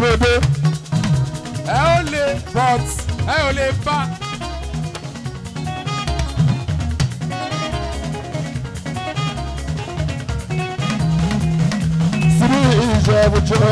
bóde. ẹ ó lè but ẹ ò lè bá. sírí ìjẹ́bùjọ́.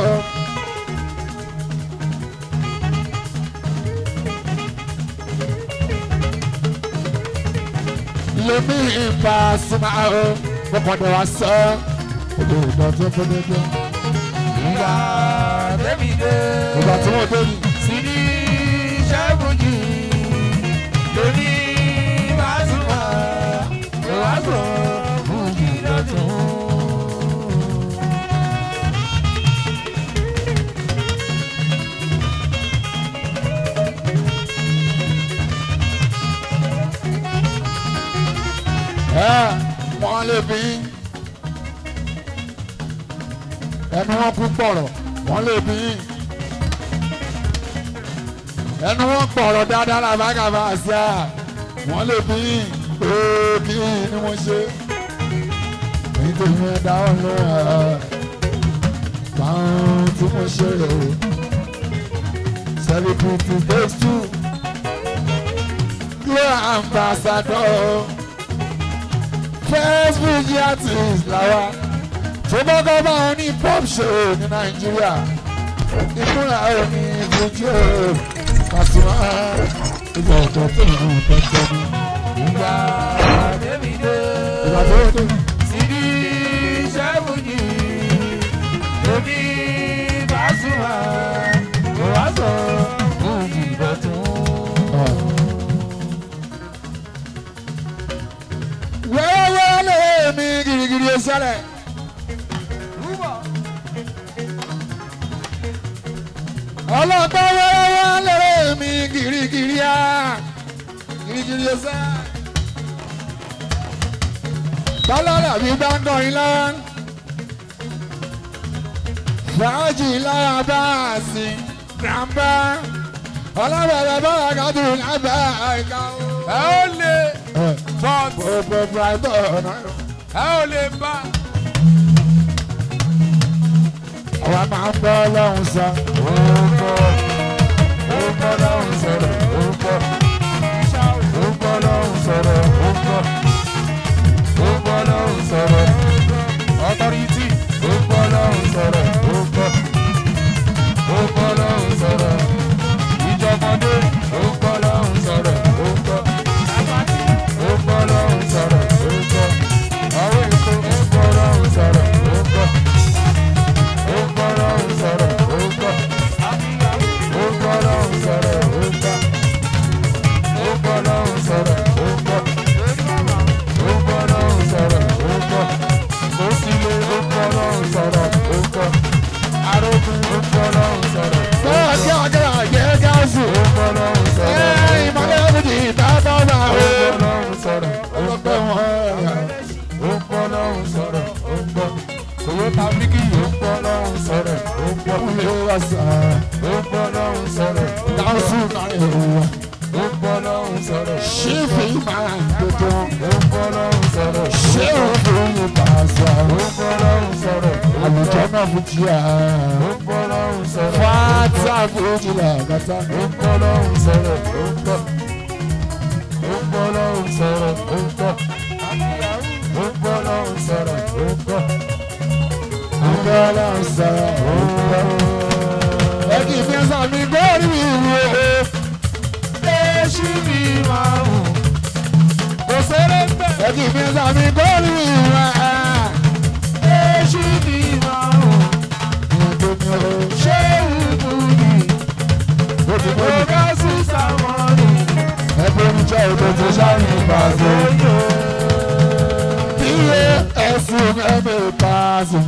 lèmi ìbá súnmọ́ o fọkàndé wa sọ èdè ìdọ̀tí fúnẹ́dẹ́. ìgbà débi dé. ìgbà tí wọ́n dé ni. Sidi Ṣẹ́gun-jì lóní Bàtúmọ̀ ìwàsó Bùjì lọ́tún. ẹ wọ́n lè bí ẹnu wọn kú pọ̀rọ̀ wọ́n lè bí ẹnu wọn pọ̀rọ̀ dáadáa làbágàbà sí à wọ́n lè bí ooo kí ni mo ṣe nítorí ẹ̀dá ọ̀lọ́ ẹ̀ báwọn tí mo ṣe rè o celebrity takes two glow ambassador first Fuji artist làwa tó kọ́kọ́ bá wọn ní pop show ní nàìjíríà ìmúra òní Fuji o Pasuma ìgbà ọ̀tọ̀ tó ń hàn tẹ́tẹ́ ní. Ìgbà débi dé. ìgbà tó dé Sidi Ṣẹ́gun-jì lóní Bàtúmọ̀ ìwàsó Bùjì lọ́tún. wẹ́wẹ́ lè mi girigiri sẹ́lẹ̀. ọlọ́pàá wẹ́wẹ́ lè mi girigiri á girigiri sẹ́lẹ̀. tọ́lọ́lá mi bá ń kọrin lọ́wọ́ fàájì lára bá a sìn grandpa ọlọ́bàbà bá a kàdùn lábẹ́ àìká o. ẹ ó lè but gbogbo brighton náà. ẹ ò lè bá. àwa máa ń bọ́ lọ́hùn sọ. Orúkọ orúkọ lọ́hùn sọ̀rọ̀ orúkọ orúkọ lọ́hùn sọ̀rọ̀ orúkọ orúkọ lọ́hùn sọ̀rọ̀ ọtọ́rìtì orúkọ lọ́hùn sọ̀rọ̀ orúkọ orúkọ lọ́hùn sọ̀rọ̀ ìjọmọdé orúkọ lọ́hùn sọ̀rọ̀ orúkọ orúkọ lọ́hùn sọ̀rọ̀ orúkọ àwọn èso orúkọ lọ́hùn sọ̀rọ̀ orúkọ orúkọ lọ́hùn sọ̀rọ̀ orúkọ orúkọ lọ́hùn sọ̀rọ̀ orúkọ orúkọ lọ́hùn sọ̀rọ̀ orúkọ orúkọ lọ́hùn sọ̀rọ̀ orúkọ òsìlè orúkọ lọ́hùn sọ̀rọ̀ orúkọ arógun orúkọ lọ́hùn sọ̀rọ̀ bọ́ọ̀ kí ọjọ́ àjẹ́ gáàsì. orúkọ lọ́hùn sọ̀rọ̀ ẹ ìmọ̀lẹ́ òkùnkùn ìtàbọ̀ náà. orúkọ lọ́hùn sọ̀rọ̀ ọlọ́pẹ́ wọn. orúkọ lọ́hùn sọ̀rọ̀ orúkọ Toyota Miki orúkọ lọ́hùn sọ̀rọ̀ orúkọ ilé wa sà. orúkọ lọ́hùn sọ̀rọ̀ gáàsì náà ìhùwà. orúkọ lọ́hùn sọ̀rọ̀ ṣífì máa ń gbẹdọ̀. orúkọ lọ́hùn sọ̀rọ̀ ṣé òfin yìí bá a sọ. orúkọ lọ́hùn sọ̀rọ̀ àlùjọ náà fún ti à. orúkọ lọ́hùn sọ̀rọ̀ fata fújì làgàtà. orúkọ lọ́hùn sọ̀rọ̀ orúkọ orúkọ lọ́hùn sọ̀rọ̀ orúkọ orúkọ lọ́hùn sọ̀rọ̀ orúkọ àgbẹ̀lẹ̀ ń sọ̀rọ̀ òwúrọ̀. ẹ kì í fi ń sàmì gbórí mi wò ó. èṣù mi máa wù kò sẹ́rẹ̀ bẹ́ẹ̀. ẹ kì í fi ń sàmì gbórí mi wò ó. èṣù mi máa wù ìyẹn tó ní o. ṣé ìlú yìí ó ti mọ́ mi. ọ̀gá sí sàmọ́nì ẹgbẹ́ oníjẹ́ òdo ti ṣáàyè ìbàdàn. lóyò. iye ẹ̀sùn ẹ̀mí ìbàdàn.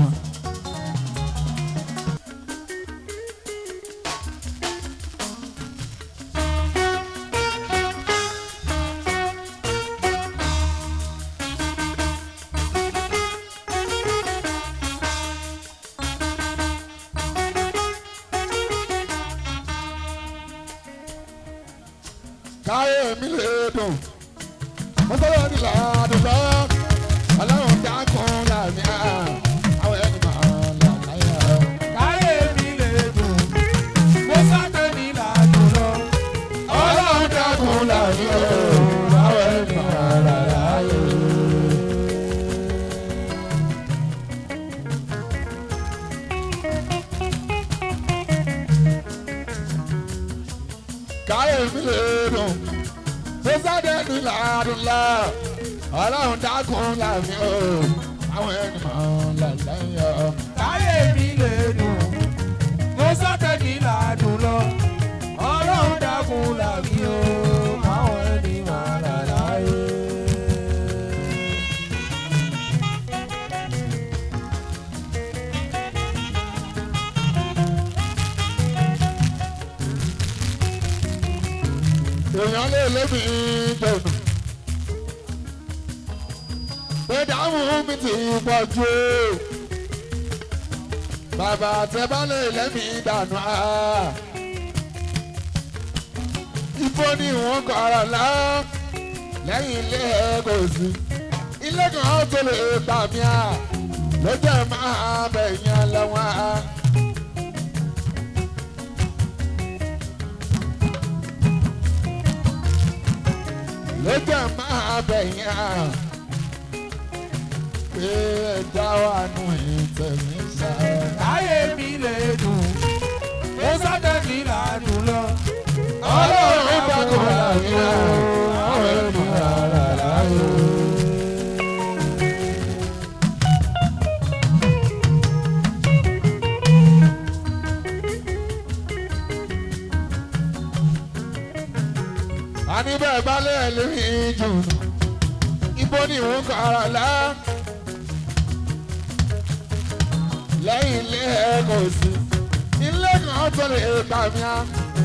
káyé mi lè dùn mo tọ́lọ́ ní làádùn lọ ọlọ́run dákun làmì á àwọn ẹni máa là láyà. káyé mi lè dùn mi lè dùn tó sáde ní làádùnlá ọlọ́run dákun láàmì o àwọn ẹni máa ń là lẹ́yìn ọ. Táyé mi lè dùn, mo sọ́tẹ̀ ní làádùn lọ. Ọlọ́run dákun làmí o, káwọn ẹni máa là láyé. èèyàn lè lébi gbẹ̀nù. ìdáhùn mi ti pọ̀ jù o. bàbá àtẹ̀bá lè lẹ́mí dànù á. ibo ni wọ́n kọ́ ara lá lẹ́yìn ilé ẹ̀kọ́ sí. ilé kan tó lè gbà mí à ló jẹ́ máa bẹ̀yìn lẹ́wọ̀n á. ló jẹ́ máa bẹ̀yìn à pé ẹja wà nù ìtẹ̀mí sáà. Táyé mi lè dùn, mo sọ́tẹ̀ ní làádùn lọ. Ọlọ́run dákun láàmì o, àwọn ẹni máa là láyé. a ní bẹ́ẹ̀ bá lẹ́yìn lórí jù ibo ni òun kọ ara lá lẹ́yìn ilé ẹ̀ kò sí ilé kan tó lè gbà mí á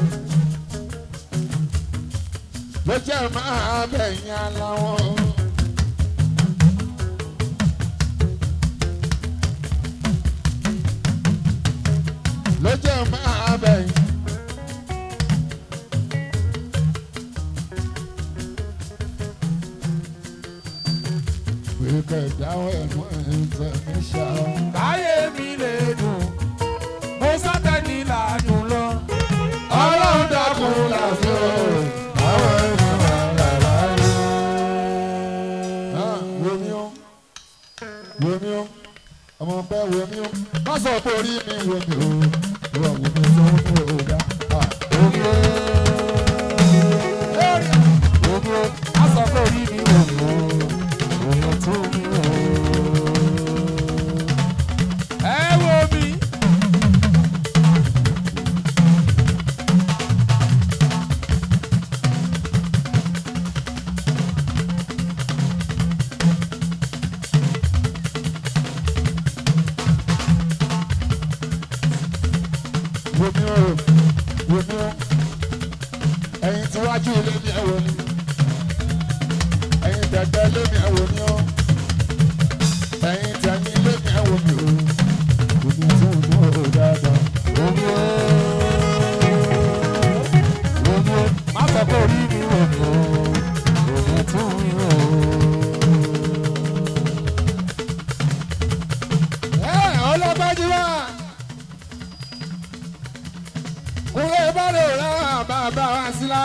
ló jẹ́ máa bẹ̀yìn aláwọ̀. ló jẹ́ máa bẹ̀yìn. Wíkẹ̀ dáwọ́ ẹ̀mú ẹ̀ńtẹ̀ mi ṣá. Táyé mi lè dùn, mo sọ́tẹ̀ ní làádùn lọ. Ọlọ́run dákun làṣẹ àwọn ẹ̀mú àlà láyé. Wòmí o, wòmí o, ọmọ pẹ́ wòmí o, má sọ pé orí mi wòmí o, ìwọ wòmí tó ń mú o dá. Wòmí o, Gbogbo aṣọ kò rí mi wò ó, òun tó mi wò ó. Ẹ wo mi. wòmí o, wòmí o, ẹ̀yin tí wájú ilé mi ẹ̀ wò ni, ẹ̀yin dẹ̀dẹ̀ ilé mi ẹ̀ wò ni o, ẹ̀yin tẹ̀yìn ilé mi ẹ̀ wò mi o, wòmí tó ń mú o dáadáa. Gbogbo gbogbo aṣọ kò rí mi wò ó, òun tó mi wò ó. Ẹ ọlọ́gbájú wá. Kúrẹ́ bọ́lẹ̀ rárá bàbá wa sílá.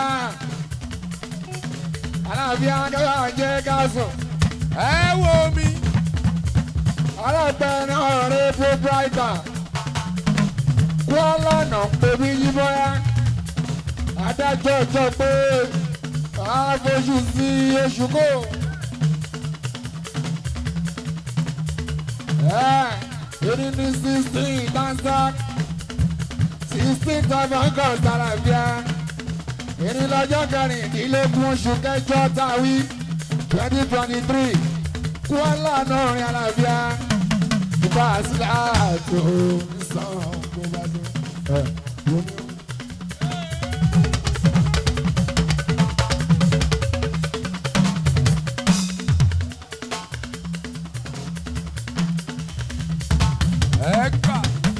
Aláàfin akẹ́wà jẹ́ gáàsùn. Ẹ wo mi. Aláàpẹ̀ náà rẹ̀ fún Bíráìtà. Kúọ́lá nà pèmí yíbọ́yá. Adájọ́ jọ pé àfojú sí oṣù kò. Èdè ní sixteen Tanzak sixteen Tabankọ̀ Sàràbíà. Èdè lọ́jọ́ kẹrìndínlógún oṣù kẹjọ tàwí twenty twenty three. Kuala náà rìn àlàáfíà. Ìbá sílá tó sàn kó bá dé. Ẹ wọ́n ní. Ẹ gbà.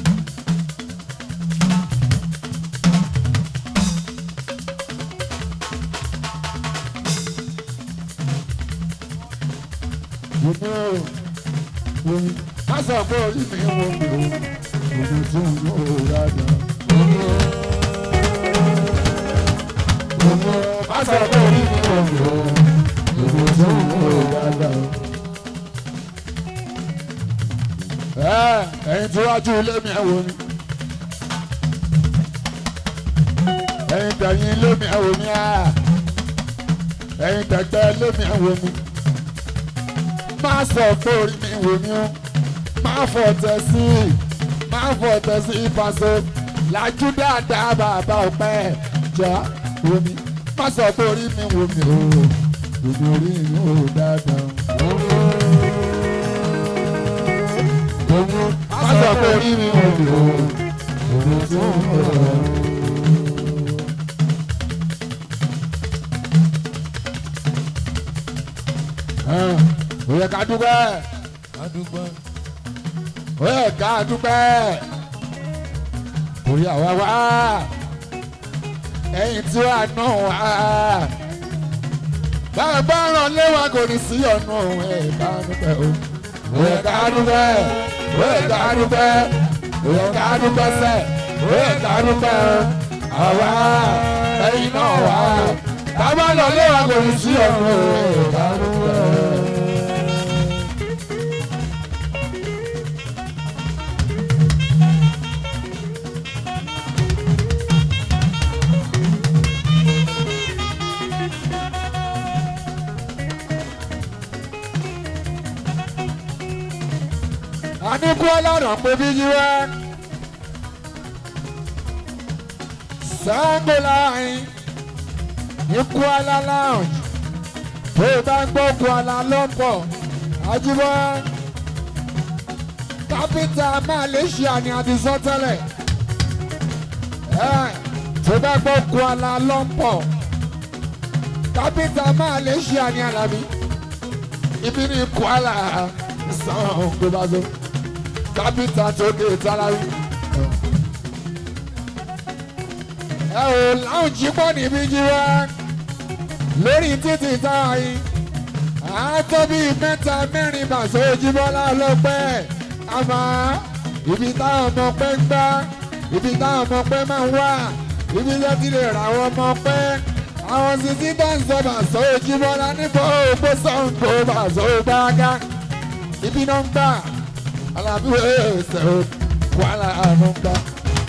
Wòmí o, wòmí, má sọ pé orí mi wò mí o, òbí tí ń lò ó dáadáa. Wòmí o, wòmí o, má sọ pé orí mi wò mí o, òbí tí ń lò ó dáadáa. Ẹ ẹ̀yin tí wájú ilé mi ẹ̀ wò ni. Ẹ̀yin tẹ̀yìn ilé lómi ẹ̀wò mi á ẹ̀yin tẹ̀tẹ̀ lómi ẹ̀wò mi má sọ pé orí mi wò mí o má fọ̀tẹ̀ sí i má fọ̀tẹ̀ sí i pàṣẹ làjú dáadáa bàbá ọpẹ́ jọ wò mí má sọ pé orí mi wò mí o òbí orí mi ò dáadáa. má sọ pé orí mi wò mí o òbí tí ò ń bọ̀. ó yẹ ká dúpẹ́ adúgbò ó yẹ ká dúpẹ́ torí àwa wá ẹ̀yìn tí wàá ná wá bàbá ràn léwà kò ní sí ọ̀nà ẹ̀ ká dúpẹ́ o ó yẹ ká dúpẹ́ ó yẹ ká dúpẹ́ ó yẹ ká dúpẹ́ sẹ́ ó yẹ ká dúpẹ́ àwa ẹ̀yìn náà wá bàbá ràn léwà kò ní sí ọ̀nà ẹ̀ ká dúpẹ́. àníkú ọlọ́run pé bí yí wá. Sango line ní Kuala Lounge tó o bá ń gbọ́ Kuala Lumpur Ajíbọ́ kápítà Malaysia ni a ti sọ tẹ́lẹ̀ ẹ̀ tó o bá gbọ́ Kuala Lumpur kápítà Malaysia ni Alábí ibi ní Kuala Sango bá so kápítà tó dé tálárí. ẹ ò láwọn jí pọ̀ níbí jí wá lórí títì táwọn yìí àátọ́ bíi mẹ́ta mẹ́rin màṣọ ojúbọ́lá ọlọ́pẹ́ àmọ́ ibi táwọn ọmọ pẹ́ ń gbá ibi táwọn ọmọ pẹ́ máa ń wà ibi tó ti lè ra àwọn ọmọ pẹ́ àwọn sisi tó ń sọ màṣọ ojúbọ́lá níbo ògbó sọ̀ǹkó màṣọ gbága ibi náà ń gbà alábí ẹsẹ̀ o Kuala àánú ń gbà.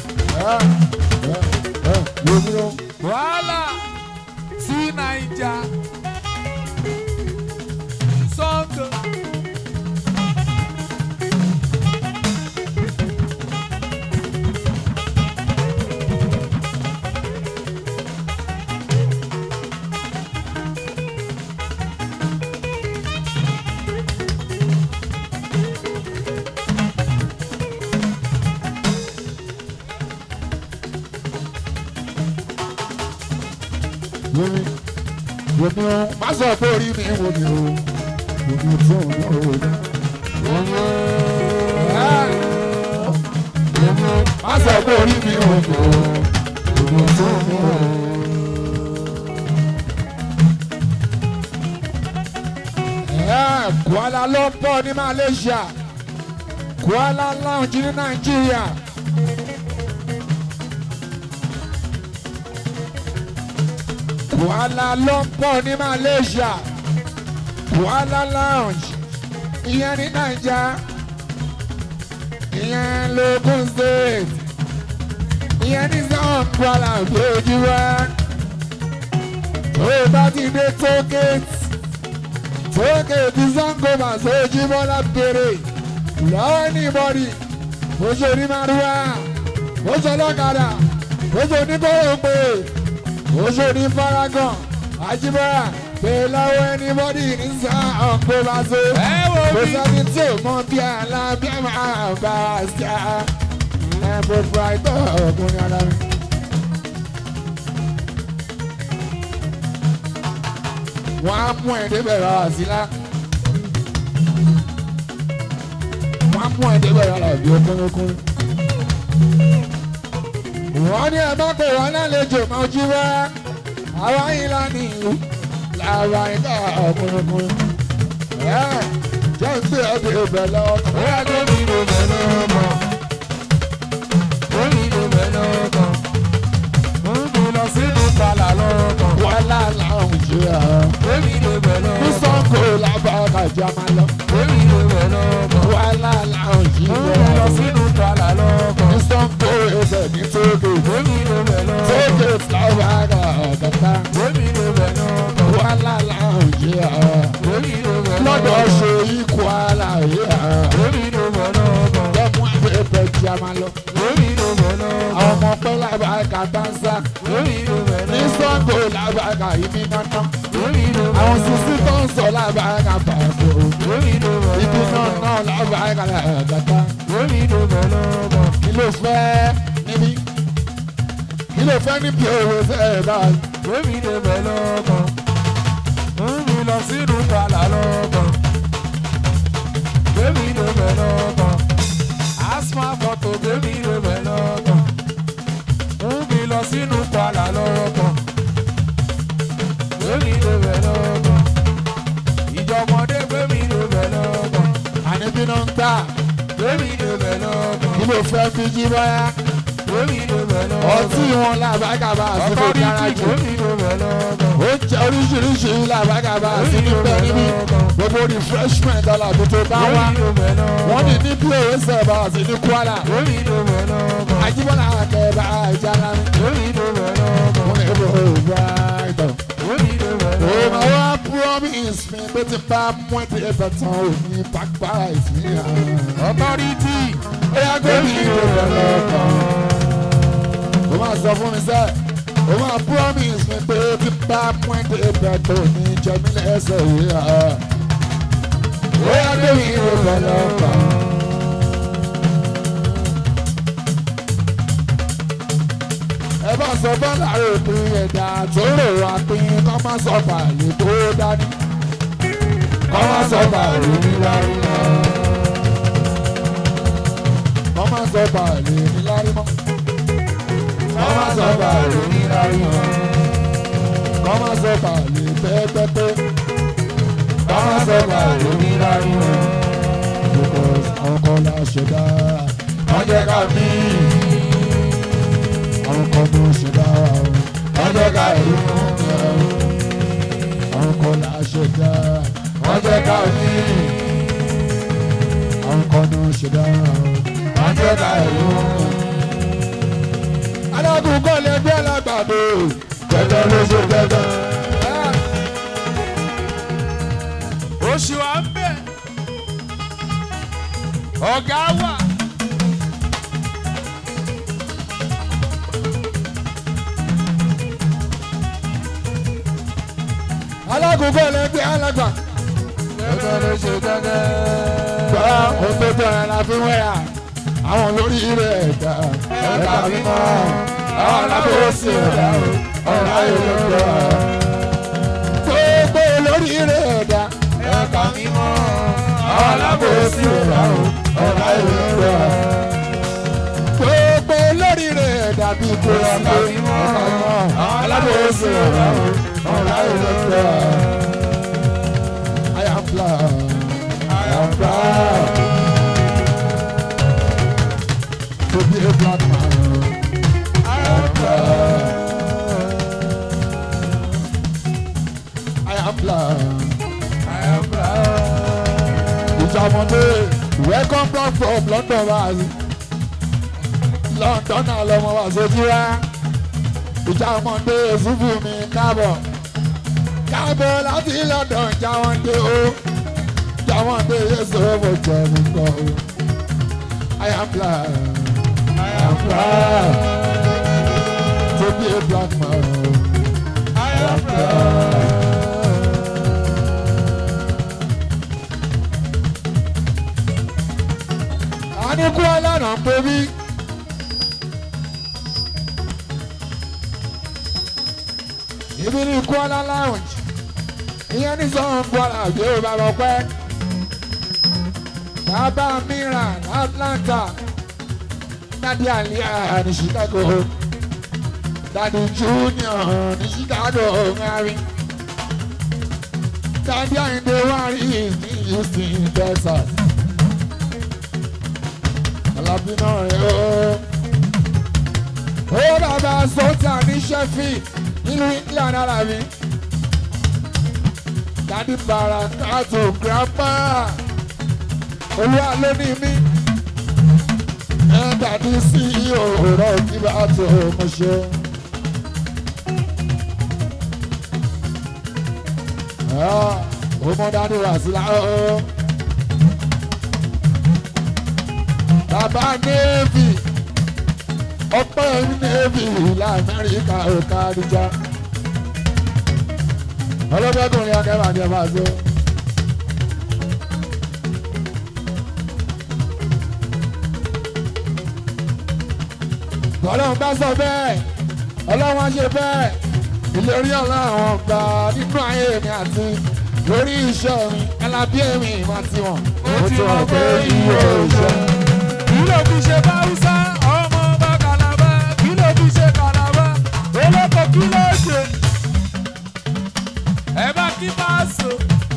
Yomi o. wàhálà sí naija sọ́ńgò. Yomi. Yomi o. Má sọ pé orí mi wo mi o. Yomi tó ń lọ o dá. Yomi o. Yomi o. Má sọ pé orí mi wo mi o. Yomi tó ń lọ o. Yeah, Kuala Lumpur ní Malaysia. Kuala Lounge ní Nàìjíríà. Kuala Lumpur ní Malaysia Kuala Lounge ìyẹn ní Naija ìyẹn l'Ogun State ìyẹn ní South Kuala lójúwá tó o bá ti dé tókètì tókètì Sangoma sójúmọ́lá bèrè lọ́wọ́ níbọ̀dì mo ṣe ní màrúwá mo ṣe lọ́kadà mo ṣe oníkóró pé oṣù ní faragan àjíbọ́ra pé lọ́wọ́ ẹnibọ́dì ní sáà kó bá so. ẹ wo kò mi. sẹ́ni tí ò mọ bí alábí máa bá a ṣá. ẹ bó fúráìtọ́ ọkùnrin ara mi. wọ́n á mú ẹ̀ débẹ̀ rà wá sílá. wọ́n á mú ẹ̀ débẹ̀ rà wá bí okúnrúnkún. wọ́n ní ẹ má pè wọ́n lálejò máa jí wá. àwa yìí lá ní ìlú làwa ìta ọkùnrúnkún. ẹ jẹ́ ń gbé ọdẹ ibẹ̀ lọ. bóyá tó mi ló bẹ̀ lọ́kàn tó mi ló bẹ̀ lọ́kàn ó ń bí lọ sínú kàlà lọ́kàn wọ́n lálẹ́ àwọn ìṣe tó mi ló bẹ̀ ní lọ́kàn sango làbàkà jẹ́ máa lọ. tó mi ló bẹ̀ lọ́kàn wọ́n lálẹ́ àwọn ó ń bí lọ ìṣe sínú kàlà lọ́kàn ní sango ẹsẹ̀ ní tóge. tó mi ló bẹ̀ lọ́kàn tóge làbàkà làbàkà tansa lórí ló bẹ̀ ní lọ́kàn. sango làbàkà ìmí nánà lórí ló bẹ̀ àwọn lọ́kàn. sisi tó ń sọ làbàkà pàṣẹ lórí ló bẹ̀ ibi náà lọ́kàn. náà làbàkà làgàtà lórí ló bẹ̀ lọ́kàn. kí ló fẹ́ níbí kí ló fẹ́ níbi òwe sẹ́ẹ̀ báyìí. lórí ló bẹ̀ lọ́kàn. ń mi lọ sínú kàlà lọ́kàn. lórí ló bẹ̀ lọ́kàn. asma fọ́tò lórí ló bẹ̀ lọ́kàn. ń mi lọ sínú kàlà lọ́kàn. lórí ló bẹ̀ lọ́kàn. ìjọmọdé gbẹ̀mí ló bẹ̀ lọ́kàn. àníbí náà ń gbà lórí ló bẹ̀ lọ́kàn. kí ló fẹ́ fi jí báyà lórí ló bẹ̀ lọ́kàn. ọtí wọn làbàkà bá a sí ọkọ fún ní dára tí jù lórí ló bẹ̀ lọ́kàn. oúnjẹ oríṣiríṣi làbàkà bá a sí níbẹ̀ níbí gbogbo refreshment ọ̀làbí tó bá wá lórí ló bẹ̀ lọ́kàn. wọ́n ní ní bí òwe sẹ̀ bá a sí ní Kwara lórí ló bẹ̀ lọ́kàn. Àjíbọ́lá akẹ́bà ìjára mi lórí ló bẹ̀ lọ́kàn. wọ́n lè bọ̀ brighton. lórí ló bẹ̀ Ó lọ́kàn. máa wá promise mi pé tí bá mú ẹ̀dẹ̀ ẹ̀bẹ̀ tán ò ní pápá ìsìn hàn. authority. Ó yá gómìn ìrọ̀lẹ́ lọ́kàn. Ó máa sọ fún mi sẹ́, ó máa promise mi pé tí bá mú ẹ̀dẹ̀ ẹ̀bẹ̀ tó ní jẹ́mi lẹ́sẹ̀ yìí hàn. Ó yá gómìn ìrọ̀lẹ́ lọ́kàn. ẹ bá sọ bọ́lá òpin ẹ̀dá tó rò wá pín kọ́ má sọ bàálù tó dání kọ́ má sọ bàálù nílárí mọ́ kọ́ má sọ bàálù nílárí mọ́ kọ́ má sọ bàálù nílárí mọ́ kọ́ má sọ bàálù pẹ́pẹ́pẹ́ kọ́ má sọ bàálù nílárí mọ́ because ọkọ la ṣẹ̀dá wọ́n jẹ́ ká mí àwọn kan tó ṣe dára o wọ́n jẹ́ ká ìlú wọn jẹ́ o àwọn kan là á ṣe dá wọ́n jẹ́ ká ní àwọn kan tó ṣe dára o wọ́n jẹ́ ká ìlú wọn jẹ́. alágùn kọ́ lè gbé alágbàdo gẹ́gẹ́ ló ṣe gẹ́gẹ́. oṣù wa ń bẹ̀. ọ̀gá wà. alágùn kọ́ lè gbé alágbà. gẹ́gẹ́ ló ṣe gẹ́gẹ́. gbọ́ ohun tó tọ́ ẹ la fi wẹ́yà àwọn lórí rẹ̀ ẹ̀dá ẹ̀ka mímọ́ àwọn alábòsí ẹ̀dá ọ̀rọ̀ ayé ló gbọ́. gbogbo lórí rẹ̀ ẹ̀dá ẹ̀ka mímọ́. àwọn alábòsí ẹ̀dá ọ̀rọ̀ ayé ló gbọ́. gbogbo lórí rẹ̀ ẹ̀dá bí kò sí ẹ̀ka mímọ́ àwọn alábòsí ẹ̀dá ọ̀rọ̀ ayé ló gbọ́. I am proud. I am proud to be a black man. I am proud. I am proud. I am proud. Ìjàmọ̀dé welcome back from London wáyé. London náà lọmọ wá sójú wá. Ìjàmọ̀dé ṣubú mi káàbọ̀. Káàbọ̀ láti London jáwọ́ndé o. Jáwọ́ndé Yéṣu mo jẹ́ mi kọ́ o. I am proud. I am proud. to be a black man. I am proud. A ní kú ọlọ́nà ń pè mí. Ibi ní Kuala Lounge. Ìyẹn ní sọ́hún Kuala bí ó bá lọ pẹ́. Bàbá Miran Atlanta. Dádì Àlíyà ní Chicago. Dádì Junior ní Chicago Mary. Dádì Àyìndé Wárí ní Houston, Texas. Alábí náà rẹ̀ ó. Ó bàbá Sọ́tà ní Sheffield nínú England Alábí. Dádì Barakatu Grandpa. Olúwa ló ní mí. Ẹ dàdí sí òòrọ̀ kí bá tó mo ṣe. Ó mọ dádì wá sí láàárọ̀. Bàbá Navy ọpẹ́ nẹ́ẹ̀bì ilẹ̀ amẹ́ríkà òkà àdìjà ọlọ́dẹ́kùnrin akẹ́bà ni ẹ máa ṣe. ọlọ́run bá sọ bẹ́ẹ̀ ọlọ́run á ṣe bẹ́ẹ̀ ìlérí ọlọ́run gbà nínú ayé mi àti lórí iṣẹ́ mi ẹlábí èmi ìmọ̀ tiwọn. ó ti mọ̀ pé iye òṣè. kí ló fi ṣe báwùsá ọmọ bá kàlàbà kí ló fi ṣe kàlàbà olóko kí ló ṣe. ẹ bá kí máa sọ.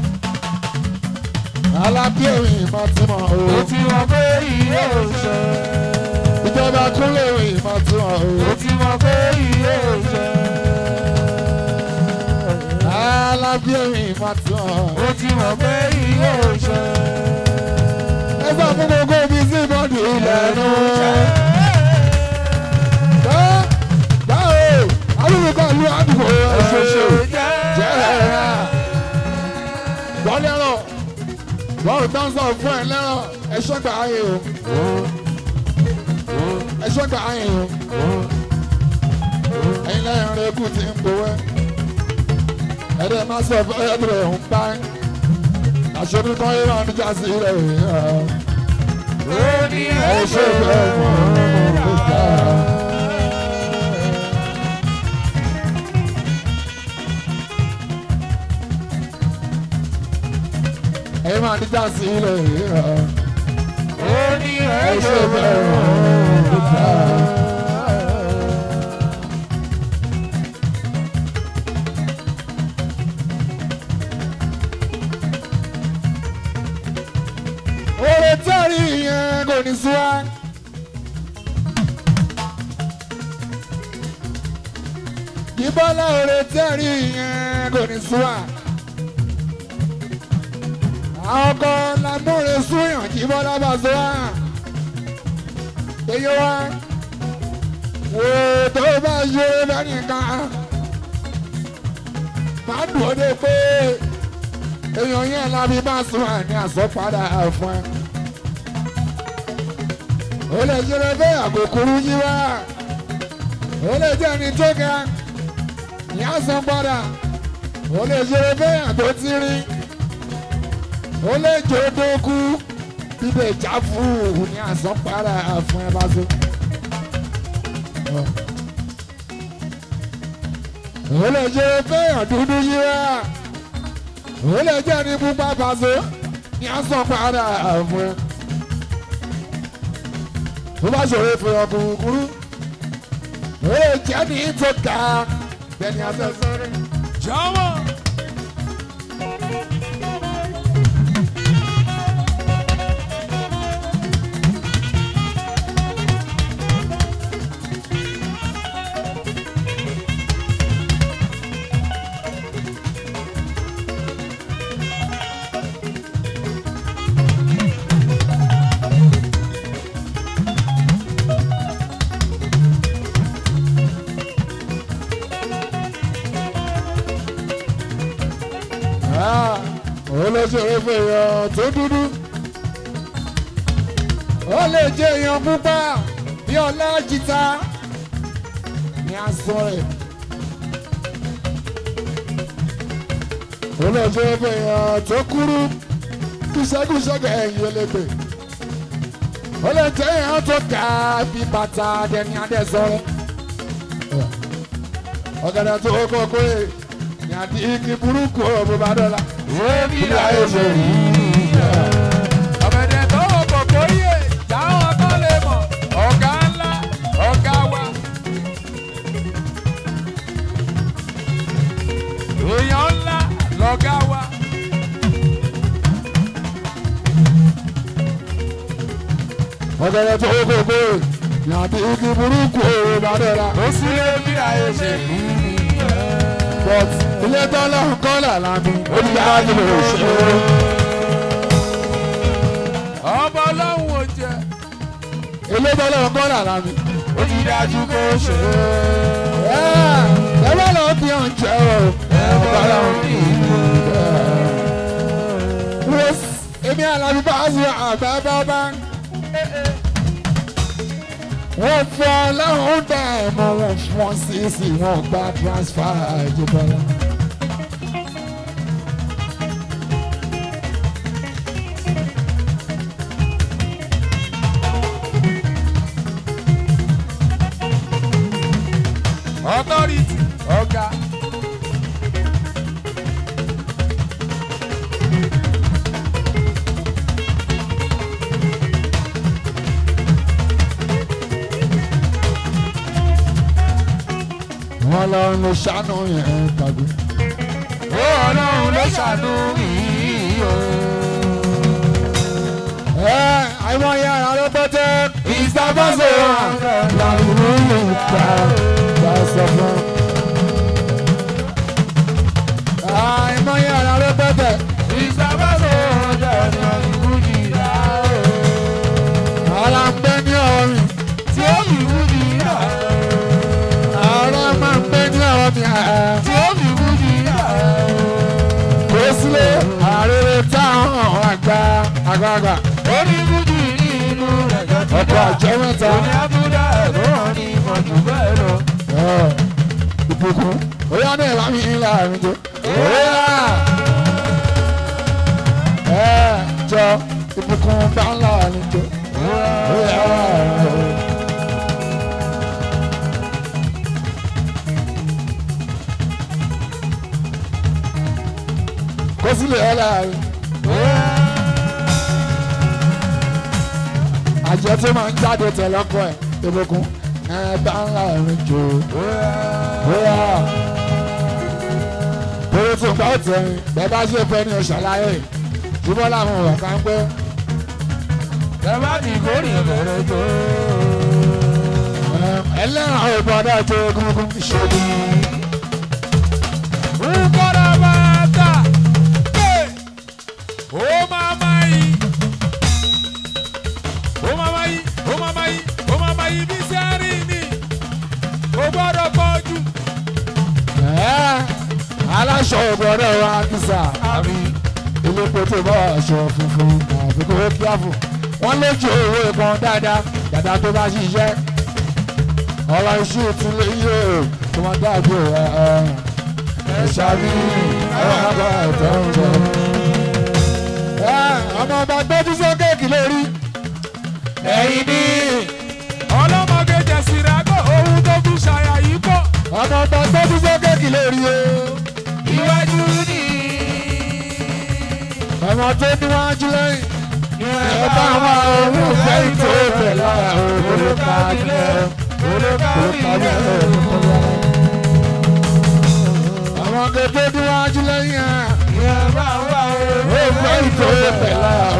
alábí èmi ìmọ̀ tiwọn o. ó ti mọ̀ pé iye òṣè. ìjọba kúnlẹ̀ èmi ìmọ̀ tiwọn o. ó ti mọ̀ pé iye òṣè. alábí èmi ìmọ̀ tiwọn. ó ti mọ̀ pé iye òṣè. ẹ sọ fún gbogbo ibi sí bọ́ọ̀dù ilẹ̀ nù. báwo alùpùpù ìlú àdúgbò ẹ̀ṣọ̀ṣọ̀ jẹ́ ẹ̀rá. bọ́ọ̀lù ẹ̀rọ bọ́ọ̀lù tó ń sọ fún ẹ lẹ́rọ ẹ̀ṣọ́ gbà áyè o. ẹ̀ṣọ́ gbà áyè o. ẹ̀yin lẹ́yìn rẹ̀ kù tí ń gbowó. ẹ̀dẹ̀ máa sọ fún ẹ̀dẹ̀ ń pa ẹ́. àṣírí kan yóò máa níjà sí ilẹ̀ yìí. ó ní ẹ̀ṣọ́ gbà mọ́ ọ́ gbà. ẹ̀yin máa níjà sí ilẹ̀ yìí. ó ní ẹ̀ṣọ́ gbà mọ́ ọ́ gbà. Oore tẹ́rì yẹn kò ní sú wa. Ìbọ́lá oore tẹ́rì yẹn kò ní sú wa. Àwọn kan lámúre súyàn kí Bọ́lá bá sọ wá. Èyí wá. Wò tó bá ṣe bẹ́ẹ̀ nìkan. Màá dùn ó dé pé èèyàn yẹn lábí bá sùn àní àsọpadà fún ẹ. ó lè jẹrẹ bẹ́ẹ̀ àkókòrò yí wá. ó lè jẹ́ ẹni tó ga ní àsán padà. ó lè jẹrẹ bẹ́ẹ̀ àtó tí rí. ó lè jẹ́ odókú bíbẹ̀ já fún ní àsán padà fún ẹ bá so. ó lè jẹrẹ bẹ́ẹ̀ àdúdú yí wá ó lè jẹ́ ní pupa pàṣẹ ní asán padà fún ẹ. tó bá ṣòro fún ọkùnrin kúrú ó lè jẹ́ ní tó ga bẹ́ẹ̀ni asẹ́sẹ́rẹ́. jọ̀wọ́. ó lè ṣòro fún èèyàn tó dúdú ó lè jẹ́ èèyàn pupa bí ọlá jìtá ní aṣọ rẹ̀. ó lè ṣòro fún èèyàn tó kúrú kúṣẹ́kúṣẹ́ ẹ̀yìn elégbè ó lè jẹ́ èèyàn tó ga bí bàtà dẹni adẹ́sọ́rẹ́ ọ̀gẹ̀dẹ̀ tó kọ́kọ́ ẹ̀ ní àti igi burúkú ọ̀bùn bá dọ́là. Èmi Ilé ayé ṣe rí ọ̀gẹ̀dẹ̀ tó wọ̀ kòkó yé táwọn kan lè mọ̀ ọ̀gá ńlá ọ̀gá wa. èèyàn ńlá lọ̀gá wa. ọ̀gẹ̀dẹ̀ tó kọ́kọ́ ẹ̀ ní àti igi burúkú ọ̀bùn bá dọ́là. ó sì lé bí ayé ṣe rí but ilé tọ́lá ń kọ́ làlá mi ó ní bá nílò òṣèré. ọmọ ọlọ́run ò jẹ́ ilé tọ́lá ń kọ́ làlá mi. ó ti dájú kó ṣe ẹ bá lọ bí ọ̀n jẹ́ o. ẹ bá lọ bí wọ́n èmi àlàbí bá a sọ àgbà bá bá. wọ́n fọ́ ọlọ́run dá ẹ̀mọ́ wọn fún wọn sí sí wọn gba transfer ìjọba. authority ọ̀gá. wọn lọ́run ló ṣàánú yẹn tàbí. ó ọlọ́run ló ṣàánú mi o. ẹ àìmọ̀ yẹn ara ló pẹ́tẹ́. ìsàbọ̀sọ̀ làwùrọ̀ yìí ta ta sọ fún. àìmọ̀ yẹn ara ló pẹ́tẹ́. ìsàbọ̀sọ̀ jẹ̀rẹ̀ ìwúdì rà o. ara ń bẹ ní ọrùn. tí ó ìwúdì rà o. ara máa ń bẹ ní ọrùn. tí ó ìwúdì rà o. kò sílé àrèrè táwọn àgbà àgbààgbà. oníwúdì nínú rẹ̀ gẹ́gẹ́ ọkọ̀ àjọ mẹ́ta. òní abúlé ló hàn ní ìmọ̀jù bẹ́ẹ̀ lọ. Ẹ, ìbùkún bóyá ní ìlànà mi ńlá mi jẹ. bóyá ẹ jọ ìbùkún bá ńlá mi jẹ. bóyá kó sílẹ̀ ẹ̀ láàrin. àjẹ tó máa ń jáde tẹ̀lọ́kọ̀ ẹ̀ ìbùkún ẹ bá ńlá mi jẹ. bóyá bóyá tó gbà ó tẹ̀yìn bẹ́ẹ̀ bá ṣe fẹ́ ní ọ̀ṣàlàyé ṣùgbọ́n làwọn ọ̀rọ̀ kan pé ẹ bá ti kórè bẹ̀rẹ̀ tó. ẹlẹ́rìn àwọn ìbọ̀dá tó gúngún ṣe ní. Nkọ́ra máa tà pé ó máa máa yí. Ó máa máa yí, ó máa máa yí, ó máa máa yí bí sẹ́rì ni. Kò gbọ́dọ̀ pọ̀ jù. Ẹ́, aláṣọ ìbọ̀dá wa kìsà Àbí ilé pété bá aṣọ funfun àfi kó kíáfù wọ́n lójú owó ìbọn dáadáa dàda tó bá ṣiṣẹ́ ọ̀rọ̀ iṣu tún lè yí o tó máa dàbí ẹ̀ ẹ̀ ẹ̀ ṣàbí ẹ̀rọ àgbà ẹ̀tọ́ ń bọ̀. ọmọ ọba gbẹ́jú sókè kì lórí ẹ̀yìn ní ọlọ́mọge jẹ̀sìràgọ́ ohun tó fi ṣàyà yìí pọ̀. ọmọ ọba gbẹ́jú sókè kì lórí o Iwájú ni ọmọ tó níwájú lẹ́yìn. ẹ bá wọn òun fẹ́ ìtò ìfẹ́ lára olùkọ́ àjẹ́ olùkọ́ àjẹ́ àwọn gẹ́gẹ́ níwájú lẹ́yìn ẹ̀ ìyẹn bá wà ó. òun fẹ́ ìtò ìfẹ́ lára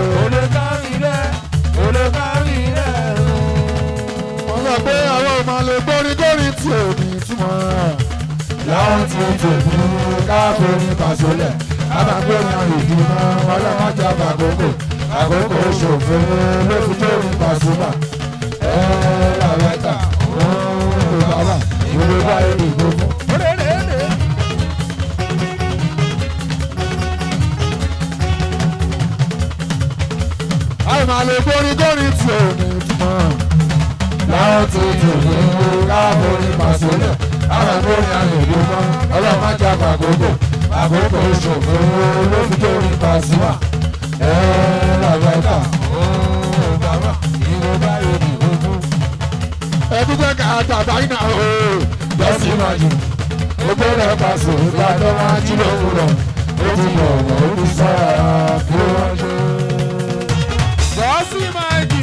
wọ́n sọ pé àwọn ọmọ lè gbórí górí tí ò ní túmọ̀ láwọn tí ó tó kú káfíń pàṣọlẹ̀ abagbóni ìdùnnà ọlọ́mọdé àbàkókò àkókò ṣòfò ló fi tó ní pàṣọmà ẹ làwẹ́ta òun bàbá ìwé báyìí nìgbò fún. àwọn máa lè gbórí górí tí ò ní túmọ̀ láwọn tí ó tó kú káfíń pàṣọlẹ̀ abagbóni ìdùnnà ọlọ́mọdé àbàkókò àkókò ṣòfò ló fi tó ní pàṣọmà ẹ làwẹ́ta ẹbí jẹ́ ká tàbá iná o lọ́sí máa jù gbogbo rẹ̀ bá sọ ìgbà tó máa jí lówùrọ̀ ó ti bọ̀ ọ̀rọ̀ ó ti sọ̀rọ̀ kí wọ́n ṣe. Gọ́ọ̀sì máa jì.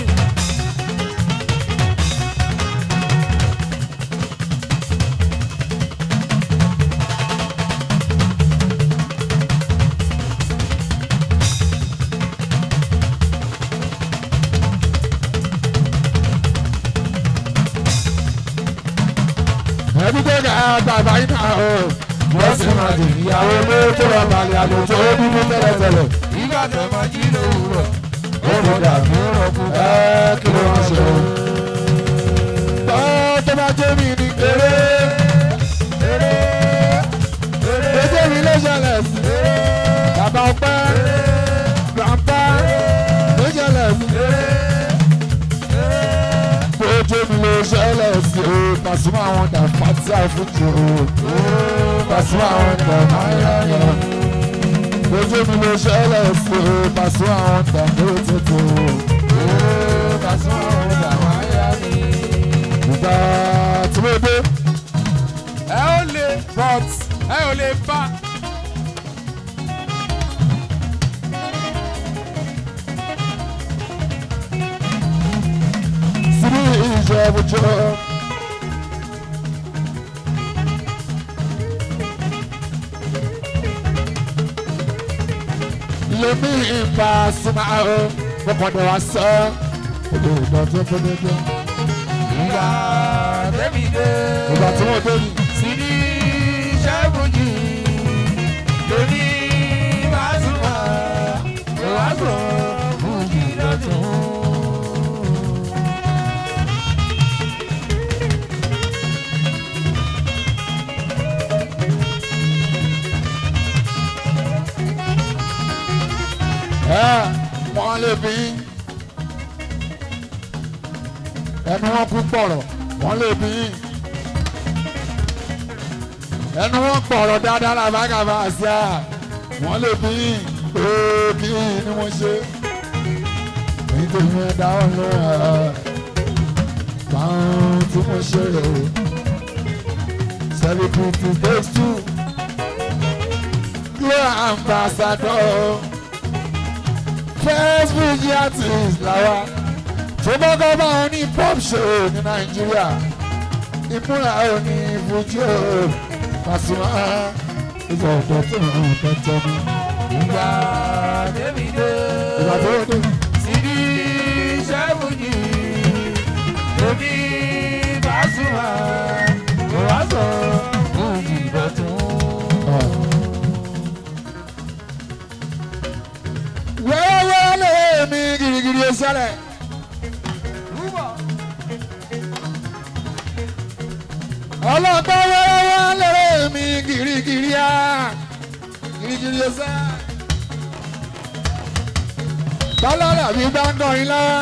ẹbí jẹ́ ká tàbá iná o lọ́sí máa jù ìyàwó ló tó lọ balẹ̀ àlejò ó bíbí tẹ́lẹ̀tẹ́lẹ̀ Ìgbà tó máa jí lówùrọ̀. ó lè dàbí ẹ kí ló wọ́n ṣe. tọ́ tó bá jẹ́ mi ní eré eré mi ló ṣẹlẹ̀ sí bàbá ọpẹ́ grandpa ló ṣẹlẹ̀ sí. Ojú mi ló sí o Pasuma àwọn dà fati àfújì o Pasuma àwọn dà máyáyá ojú mi ló ṣẹlẹ̀ sí o Pasuma àwọn dà lórí tètè o Pasuma àwọn dà máyáyá. ìgbà tí mo dé ẹ ò lè but ẹ ò lè bá. síbí ìjẹ́bùjọ́. lèmi ìbá súnmọ́ o fọkàndé wa sọ èdè ìdọ̀tí fúnidé. ìgbà tẹ́mi dé. ìgbà tí wọ́n dé ní. Sidi Ṣẹ́gun-jì lóní Pasuma wá sọ fújì lọ́tún. ẹ wọ́n lè bí ẹnu wọn kú pọ̀rọ̀ wọ́n lè bí ẹnu wọn pọ̀rọ̀ dáadáa làbágàbà sí à wọ́n lè bí ooo kí ni mo ṣe nítorí ẹ dáhùn ló ẹ báwọn tí mo ṣe rè o celebrity takes two glow ambassador first Fuji artist làwa tó kọ́kọ́ bá wọn ní pop show ní nàìjíríà ìmúra ò ní Fuji o Pasuma ìgbà ọ̀dọ́ tó ń hàn tẹ́tẹ́ mi. ìgbà tẹ́mi dé. ìgbà tó dé Sidi Ṣẹ́gun-jì lóní Pasuma wá sọ fújì lọ́tún. wẹ́wẹ́ lè mi girigiri sẹ́lẹ̀. ọlọ́gbọ́n wẹ́wẹ́ lè mi girigiri á girigiri sẹ́lẹ̀. tọ́lọ́lá mi bá ń kọrin lọ́wọ́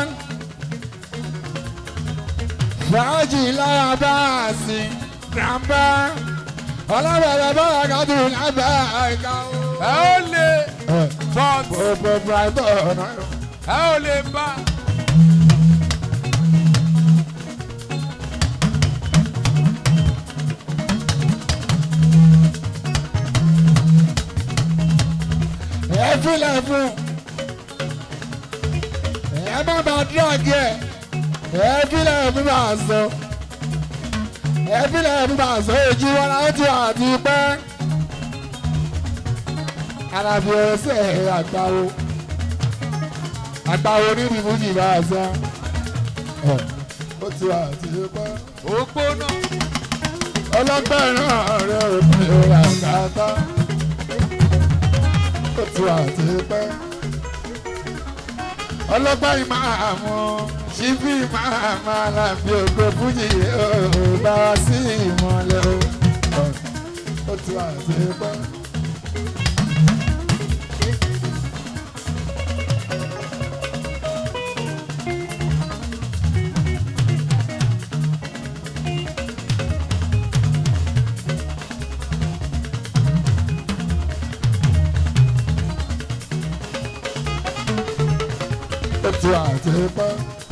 fàájì lára bá a sìn grandpa ọlọ́bẹ̀rẹ̀ bọ́lá kájú lábẹ́ àìká o. ẹ ò lè but gbogbo brighton náà. ẹ ò lè bá. ẹ filẹ̀ fún ẹ má bàa drag ẹ ẹ filẹ̀ fún bá a sọ ẹ filẹ̀ fún bá a sọ ojú wọn la ó ti wà àti pẹ́ alábi ẹsẹ̀ àgbáwo àgbáwo níbi fújì bá a sọ ẹ ó ti wà àti pẹ́ ògbóná. ọlọ́gbẹ́ náà rẹ̀ òpin òrà kàtà ó ti wà àti pẹ́ ọlọ́gbẹ́ yìí máa mú ṣíbí máa máa làbí ògbó fújì ó bá wá sí ìmọ̀lẹ́ o ó ti wà àti pẹ́. ó ti wà àti pẹ́.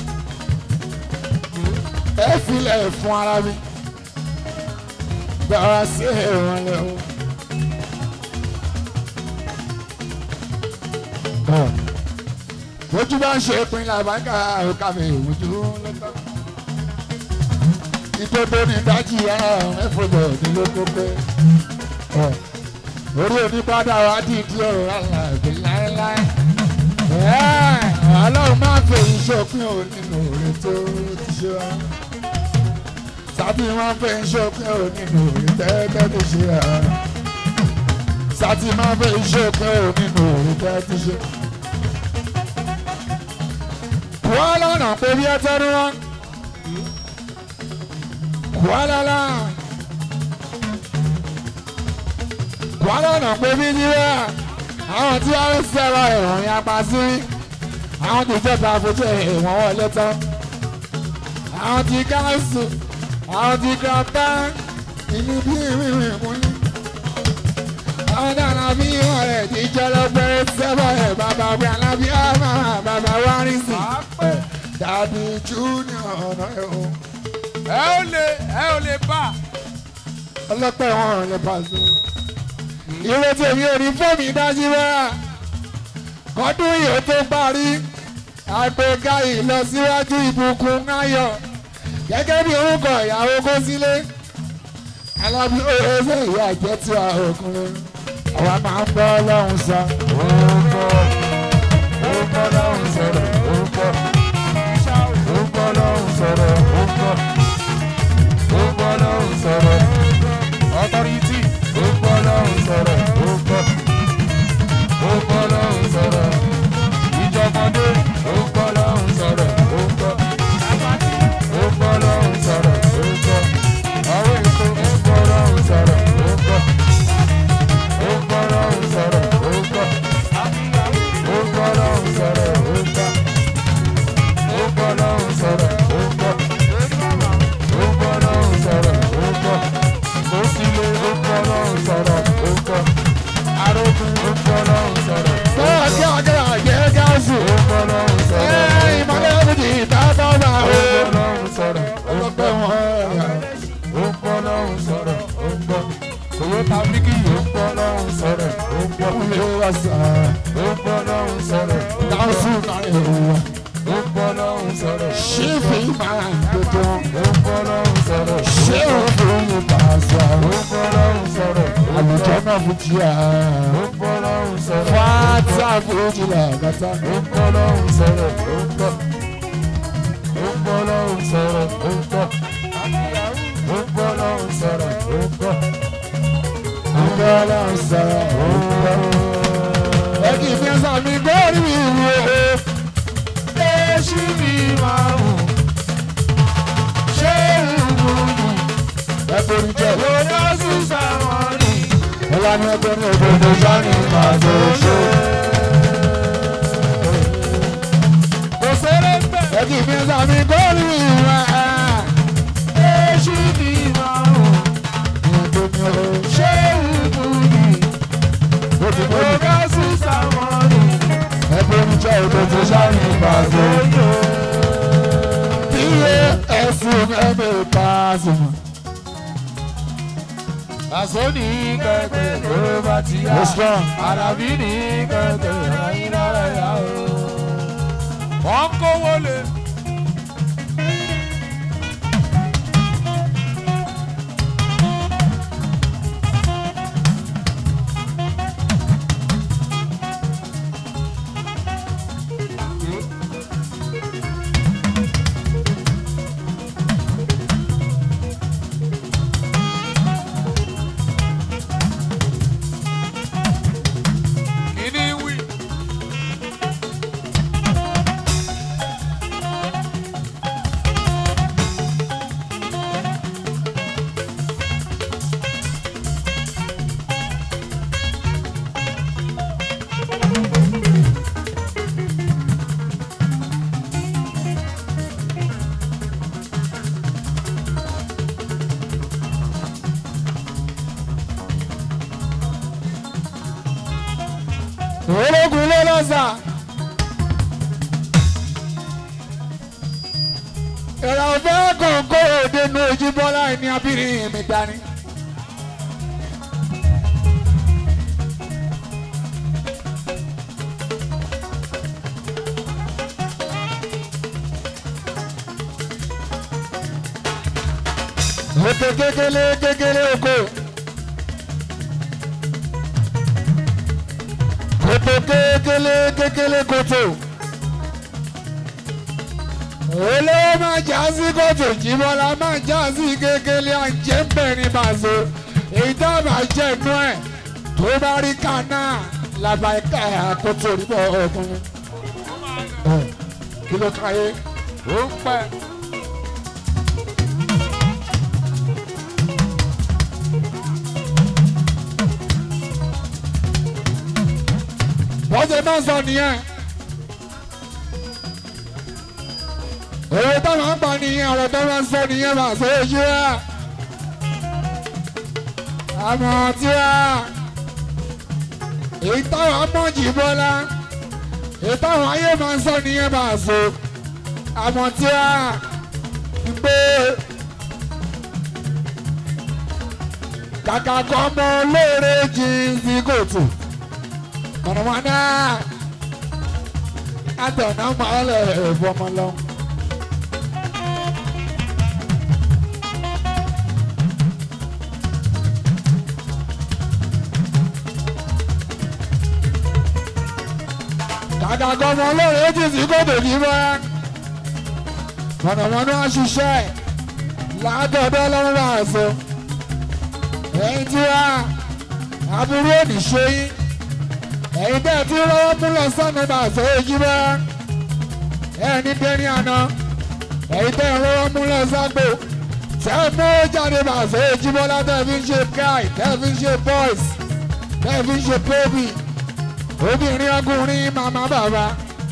ẹ filẹ̀ fún ara mi gbọ́ra sí ìrànlẹ́ o. ojú bá ń ṣe pin làbáńkà òkà mi ìwújú lọ́tọ́. ìdodo ní dájú ara mẹ́fọ̀dọ̀ nílò kókó. orí onípadà wa dìdí ọ̀rọ̀ àlàbí láéláé ọlọ́run máa ń fẹ́ ìṣòpin ò nínú òre tó ti ṣe wá. sábì máa ń fẹ́ ìṣòpin ò nínú òre tẹ́tẹ́ tó ṣe wá. sábì máa ń fẹ́ ìṣòpin ò nínú òre tẹ́tẹ́ tó ṣe. wọ́n lọ́nà pé bí ẹ tẹ́nu wọn. wọ́n lọ́la. wọ́n lọ́nà pé bí yíyá àwọn tí wọ́n ń sẹ́wọ́ ìròyìn apá sí àwọn tí ìjọba àfojú ìwọ̀n wọlé tán àwọn tí káńsù àwọn ti grandpa ìlú bí ìwé mú ní. àwọn dáná bí wọn rẹ̀ ti jẹ́ lọ́gbẹ́rẹ́ sẹ́bọ̀ ẹ̀ bàbá wí alábí àmà bàbá wárí sí. dàbí junior ọ̀nà ẹ̀ o. ẹ ò lè ẹ ò lè bá. ọlọ́pẹ́ wọn ò lè pàṣẹ. ìwé tèmi ò ní fóònù dájú rárá. kọ́dún yìí ó tó parí. àgbéga ìlọsíwájú ìbùkún ayọ̀. gẹ́gẹ́ bí orúkọ ìyàwó kó sílé. alábí oṣù ìyá ìjẹ́ tí a òkùnrin. àwa máa ń bọ́ ọlọ́run sọ. orúkọ orúkọ lọ́hùn sọ̀rọ̀ orúkọ orúkọ lọ́hùn sọ̀rọ̀ orúkọ orúkọ lọ́hùn sọ̀rọ̀ ọtọ́rìtì orúkọ lọ́hùn sọ̀rọ̀ orúkọ orúkọ lọ́hùn sọ̀rọ̀ ìjọmọdé orúkọ lọ́hùn sọ̀rọ̀ orúkọ orúkọ lọ́hùn sọ̀rọ̀ orúkọ àwọn èso orúkọ lọ́hùn sọ̀rọ̀ orúkọ orúkọ lọ́hùn sọ̀rọ̀ orúkọ. Ó gbọ́ lọ́hùn sọ̀rọ̀ ó gbọ́. Ó gbọ́ lọ́hùn sọ̀rọ̀ ó gbọ́. Ó gbọ́ lọ́hùn sọ̀rọ̀ ó gbọ́. Ó sílé ó gbọ́ lọ́hùn sọ̀rọ̀ ó gbọ́. Arógun ó gbọ́ lọ́hùn sọ̀rọ̀ ó bọ́ọ̀ kí gbọ́. ọjọ́ àjẹ́ gáàsù. Ó gbọ́ lọ́hùn sọ̀rọ̀ ó ẹ ìmọ̀lẹ́ òkùnkùn ìtàtọ̀ bá gbọ́. o. Ó gbọ́ lọ́hùn sọ̀rọ̀ ó ọlọ́pẹ́ gbọ́. wọn rẹ̀. Ó gbọ́ lọ́hùn sọ̀rọ̀ ó gbọ́. Toyota Bíkì ó gbọ́ lọ́hùn sọ̀rọ̀ ó gbọ́. ilé wa sà. Ó gbọ́ lọ́hùn sọ̀rọ̀ ó gbọ́. gáàsù náà èrò. Ó gbọ́ lọ́hùn sọ̀rọ̀ ó ṣé fi máa ń gbẹdọ̀. ó gbọ́ lọ́hùn sọ̀rọ̀ ó ṣé gbọ́. òfin yìí bá a sọ. Ó gbọ́ lọ́hùn sọ̀rọ̀ ó àlùjọ gbọ́. náà fi jí à. Ó gbọ́ lọ́hùn sọ̀rọ̀ ó fáátà gbọ́. fújì làgàtà. Ó gbọ́ lọ́hùn sọ̀rọ̀ ó gbọ́. Ó gbọ́ lọ́hùn sọ̀rọ̀ ó gbọ́. Ó gbọ́ lọ́hùn sọ̀rọ̀ ó gbọ́. àgbẹ̀ ọlọ́run sọ̀rọ̀ òun. ẹ kì í fi ẹsẹ̀ mi gbórí mi wò ó. Èṣù mi máa hù. Ṣé ìwúrú? ẹ borí jẹ́. Òdò sísá wọn ni. ẹ wá ní ẹgbẹ́ ní òdòdó sani máa tó ṣe. Kò sẹ́rẹ̀ bẹ́ẹ̀. ẹ kì í fi ẹsẹ̀ mi gbórí mi wò ó. Èṣù mi máa hù. ìyẹn tó ní o. Ṣé ìwúrú? ó ti mọ́ mi. Òdò sísá wọn ni. ẹ borí jẹ́ òdòdó sani máa tó ṣe. iye ẹ̀sùn ẹ̀mí pàṣẹ. Àṣọ ní kẹ̀kẹ́ tó bá ti yá. ó strong. Àràbí ní kẹ̀kẹ́ ayé lára yá o. Wọ́n ń kówó lé. Kìíní wí. ológun ló lọ́sà. ìrà ọ̀fẹ́ kọ̀ọ̀kọ́ òde nu ojú bọ́lá ẹni abírin mi dání. Oko kékeré kékeré oko. Koto kékeré kékeré koto. Olówó máa já sí kòtò jíbọ́lá máa já sí kékeré àjẹ́ bẹ̀rin bàzó. Èyí tá a bá jẹ́ inú ẹ̀ tó bá rí kaná làbà ẹ̀ka àkótó níbọ̀ ọkùnrin. Ẹ̀, Kí ló káyé? Ó ń pẹ́. Bọ́sẹ̀ máa ń sọ nìyẹn. èrè táwọn ń pa nìyẹn ọ̀rọ̀ tó máa ń sọ nìyẹn máa sọ èyí rà àmọ́ tí wà èyí táwọn mọ̀jì bọ́lá èyí táwọn ayé máa ń sọ nìyẹn máa sọ àmọ́ tí wà gbé kàkà kọ́ ọmọ olóore jíǹsì kòtò mọ̀nàmọ́ná àtọ̀nà máa lẹ̀ fọmọ lọ́wọ́. kàkà kọ́ ọmọ olóore jíǹsì kòtò kì í bá mọ̀nàmọ́ná ṣiṣẹ́ látọ̀dọ̀ lọ́wọ́ máa sọ ẹ̀yin tí wá aburú òní ṣe yín ẹ̀yin bẹ́ẹ̀ tí lọ́wọ́ mú lọ sọ́nà máa sọ èyí bá ẹni dẹ́ni àná ẹ̀yin tẹ́ lọ́wọ́ mú lọ ságbó tẹ́ mú jáde máa sọ èyí bọ́lá tẹ́ fi ń ṣe guy tẹ́ fi ń ṣe boys tẹ́ fi ń ṣe baby obìnrin ọkùnrin màmá bàbá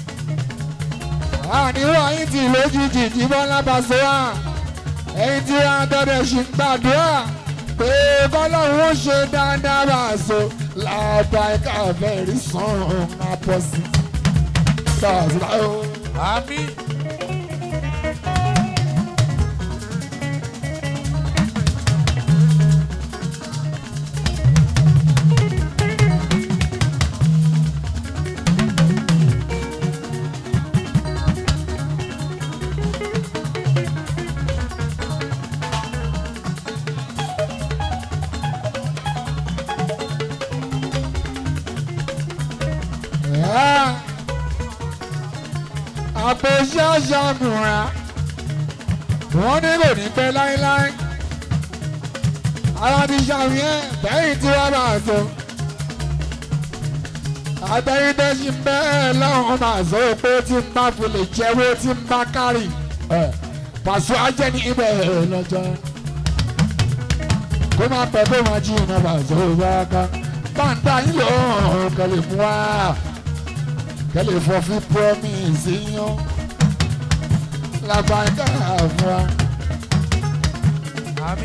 àníwá yín ti lójijì jí bọ́lá bá sọ wá ẹ̀yin tí wá dọ́dẹ̀ ṣì ń gbàdúrà pé bọ́lọ́run ó ṣe dáadáa bá a so láàbà ẹ̀ka àbẹ̀rí sọ̀rọ̀ àpọ̀sí. Bàbá o. àmì. àpò ṣáṣá múra wọ́n ní kò ní pẹ́ láéláé ara ti ṣàfihàn bẹ́yìn tí wọ́n bá sọ àtẹ̀yìntẹ́sí bẹ́ẹ̀ lọ́hùn máa sọ pé tí n bá fi lè jẹ́wọ́ tí n bá kárì pàṣẹ ajẹ́ ní ibẹ̀ lọ́jọ́ kó má pẹ́ kó má jí iná pàṣẹ òwúrọ̀ ká báńtà yín lọ́hùn kẹ́lẹ́ mú wá kẹ́lẹ́ fọ́ fún promise yín làbàkà àfúrà. àmì.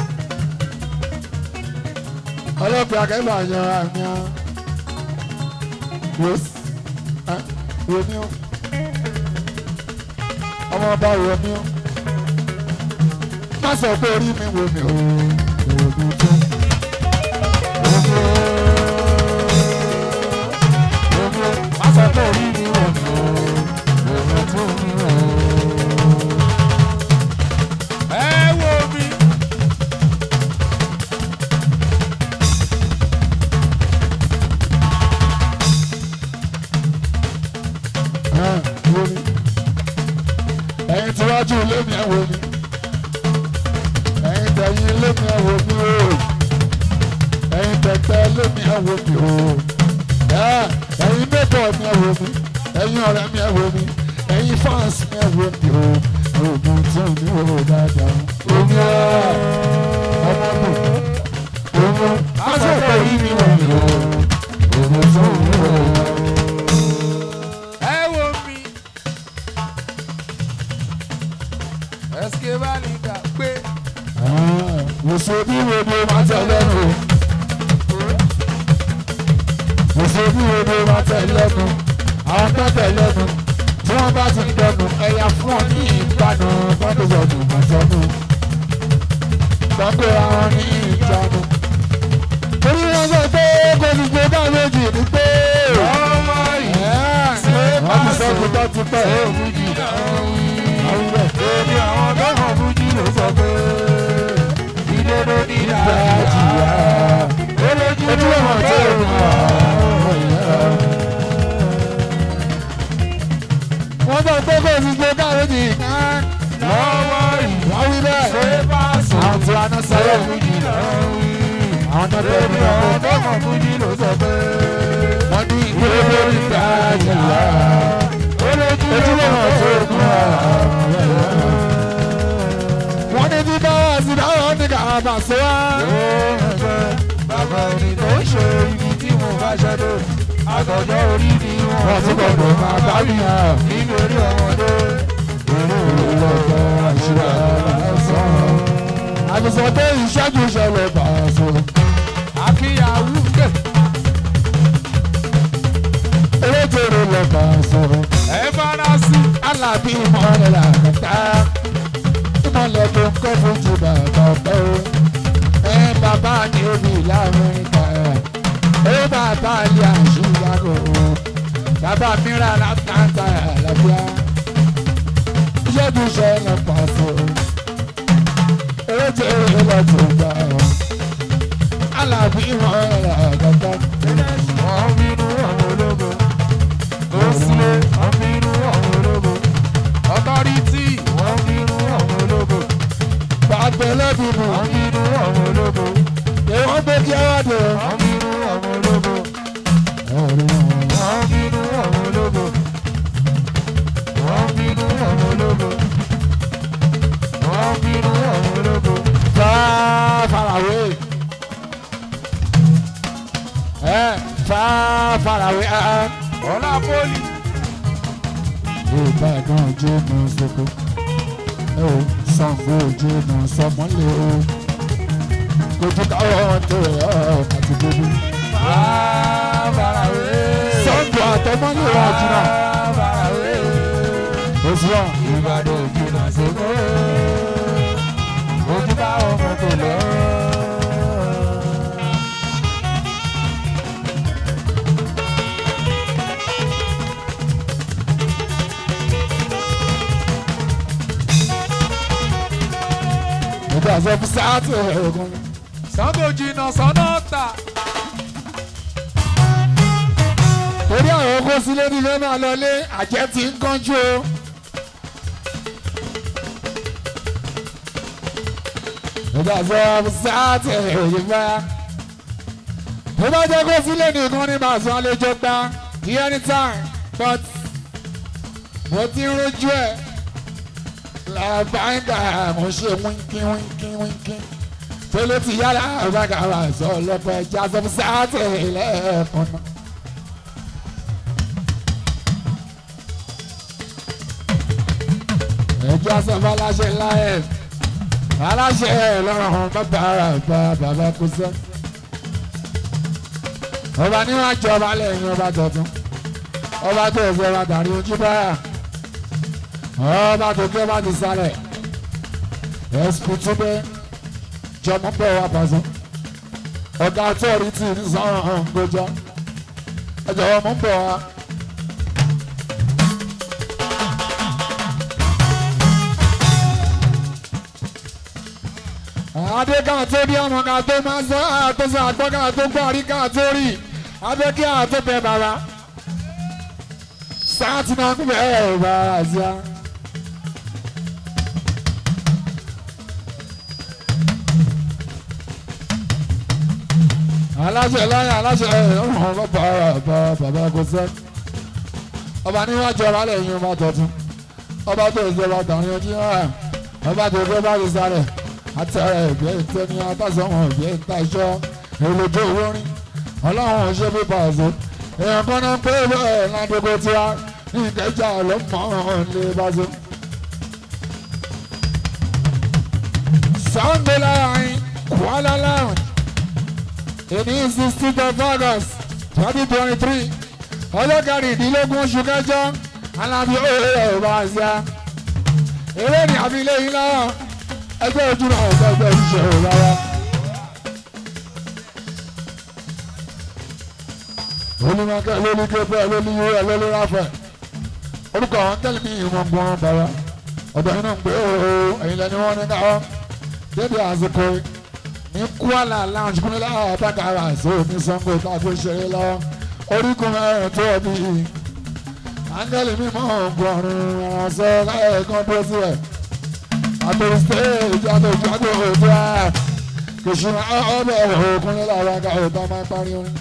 ọlọ́pàá akẹ́bà yan àmì ọ́ wò wò mí ọ́ ọmọ ọba wò mí ọ́ má sọ pé orí mi wò mí ọ́ wò mí tó. Wò mí ọ́ wò mí ọ́ má sọ pé orí mi wò mí ọ́ wò mí tó mi ọ́. ẹ wo mi. wo mi ẹ̀yin tí wájú ilé mi ẹ wo mi ẹ̀yin tẹ̀yìn ilé mi ẹ wo mi o ẹ̀yin tẹ̀tẹ̀ ilé mi ẹ wo mi o ẹ̀, ẹ̀yin mẹ́bọ̀ mi ẹ wo mi ẹ̀yin ọ̀rẹ́ mi ẹ wo mi ẹ̀yin fans mi ẹ wo mi o oògùn tí ò ní wò dáadáa omi ẹ ọmọ mi omi aṣọ ìpè yìí mi wò mí o oògùn tí ò ní wò dáadáa. ẹ wo mi. ẹsike bá ní ká pé. Mùsùlùmí wo ni o máa tẹ̀ lẹ́nu? Mùsùlùmí wo ni o máa tẹ̀ lẹ́nu? Àwọn tó tẹ̀ lẹ́nu tí wọ́n bá ti dẹnu ẹ̀yà fún ọ ní ìgbàanu fọ́ndọ̀sọ̀dù màsọ́nù. Gbàgbé àwọn ní ìjánu. Orí wọn sọ pé kò ní gbé bá méjì ní pé. ọmọ yìí. Wọ́n ti sọ fún tó ti pẹ́. Àwọn ilẹ̀ Èmi àwọn tó hàn fújì ló sọ pé ìdodo ní ìgbà ìdájà. jìyà. Ojú ọmọ tó ń wà. Wọ́n sọ pé kò ní gbé bá méjì ní. Lọ́wọ́ yìí. Wọ́n wí bẹ́ẹ̀. Ṣé bá sọ? Àwọn tí wọ́n á sọ̀rọ̀. Fújì náà wí. Àwọn tó tẹ̀ Èmi mí àwọn lọ́wọ́. tó hàn fújì ló sọ pé Wọ́n ní ìgbéró ní ìgbà jìyà. Ojú ọmọ tó ń wà. Wọ́n ní bí báwa sí báwa ní ká bà sí wá. Bàbá ẹni tó ń ṣe ibi tí mo bá ṣẹ́dọ̀. Àtọ̀jọ́ orí ni wọ́n Wọ́n ti gbọdọ̀ máa bá mi hàn. nínú orí ọmọdé. ìlọ́jọ́ àṣírà lásán. àfisọ pé ìṣẹ́jú ṣẹlẹ̀ pàṣẹ. Akínyàwó gbè. eléjòrò lọ pàṣẹ. Ẹ fara sí. alábí ìmọ̀lẹ̀ làkàtà. ìmọ̀lẹ̀ tó ń kọ́ fún ti bàbá ọ̀pẹ́ o. ẹ bàbá ní obì lamẹ́ríkà. ẹ bàbá ilé àṣìyàgò o. bàbá mìíràn látàntà àlàbíà. ìṣẹ́jú ṣẹlẹ̀ pàṣẹ. eléjòrò lọ tó gbà o. alábí ìmọ̀lẹ̀ làkàtà. Wọ́n bínú àwọn ológo. Tó sílé, wọ́n bínú àwọn ológo. Ọtọ́rítì, wọ́n bínú àwọn ológo. bàtẹ́lẹ́bìnú. Wọ́n bínú àwọn ológo. èèwọ̀n gbé kí ẹ wá dé o. Wọ́n bínú àwọn ológo. ẹ̀rí wọn. Wọ́n bínú àwọn ológo. Wọ́n bínú àwọn ológo. Wọ́n bínú àwọn ológo. far far away. Eh, far far away. Ah, Ọlá Pólì. Ìbàdàn ojú mọ soko. Ẹ ò Ṣàngó ojú mọ sọmọlé o. Kojú káwọn tó rẹ̀ ọ́ àti gbogbo. Fàbàràwé. Ṣàngó àtọmọlé wa jìnnà. Fàbàràwé. Oṣù wa. Ìbàdàn òjìnà sókè. Ojú bá ọmọ tó lọ. Ìgbà sọ fún sáàtì ẹ̀ẹ́dẹ́gbọ̀n. Sango jìnà sọ́nà tà. Torí àwọn oko sílé ní fẹ́ máa lọlé, àjẹ́ ti ń kánjú o. Ìgbà sọ fún sáàtì ẹ̀ẹ́dẹ́gbọ̀n. Tó bá jẹ́ kó sílé nìkan ní màá san àlejò gbá ní anytime but mo ti ń rojú ẹ̀ làbáńgà mo ṣe wínkín wínkín wínkín tó ló ti yára àbágàrà sọ lọ́pọ̀ ẹja sọ fún sáàtì lẹ́ẹ̀kan náà. ẹjọ́ sọ fún aláṣẹ láyé aláṣẹ lọ́rùn bàbá bàbá bàbá kò sẹ́. ọba níwájú ọba lẹ́yìn ọba tuntun ọba tó ẹsẹ̀ ọba dàrí ojú báyà ọba tó kí ọba ti sálẹ̀ ẹ̀sùn tún bẹ́ jọmọ bẹ́ẹ̀ wá pàṣẹ ọ̀gá authority ní sọ́run gbọ́jọ́ ẹjọ́ ọmọ ń bọ̀ wá. adé ká tó bí ọmọ ká tó máa sọ àtọ́sọ àgbọ́ ká tó gbọ́ àrí ká tó rí adé kí á tó bẹ bàbá sáàtì náà kú bẹ́ẹ̀ bàbá sí a. aláṣẹ láyé aláṣẹ ọ̀hún bàbá bàbá bàbá kò sẹ́ ọba níwájú ọba lẹ́yìn ọba tọ̀tún ọba tó ìjọba tàwọn ojú hàn ọba tó gbé bá ti sáré atẹrẹ ẹgbẹ ìtẹni atásọwọn ẹgbẹ ìtaṣọ èlòjó orin ọlọ́run ṣe bí pàṣẹ èèyàn kan náà pé bẹ́ẹ̀ ládógó tiwa ní ìkẹjà ló mọ̀ ọ́n lé pàṣẹ. Sunday láàrin Kuala Lounge èdè sixteen of August twenty twenty three ọjọ́ kẹrìndínlógún oṣù kẹjọ alábí òwe ẹ̀ bá ṣe á eré ní àbílẹ̀ yìí náà ẹgbẹ́ ojú náà ọ̀gá ẹgbẹ́ ìṣòro rárá. olùmọ̀kẹ́ lórí képe lórí yúrẹ́ lórí ráfẹ́ orúkọ àwọn tẹ́lẹ̀ mi ìwọ̀n gbọ́n bàbá ọ̀dọ̀ yìí náà ń pè ó ẹ̀yin lẹ́ni wọ́n ní káwọ́ débi àsìkò ní Kuala Lounge kúnlẹ̀ àbákàrà àṣọ ní Sango tàbí ṣeré lọ́wọ́ orígun mẹ́rin tó bí áńgẹ́lì mímọ́ ọ̀gbọ̀nrún ìrànṣẹ́ láyẹ̀kan tó sílẹ̀ àtòrí stage àtòjú àgbò òjò à kìsùn ọbẹ̀ òkun nílẹ̀ àwọn àga òtá máa ń parí orin.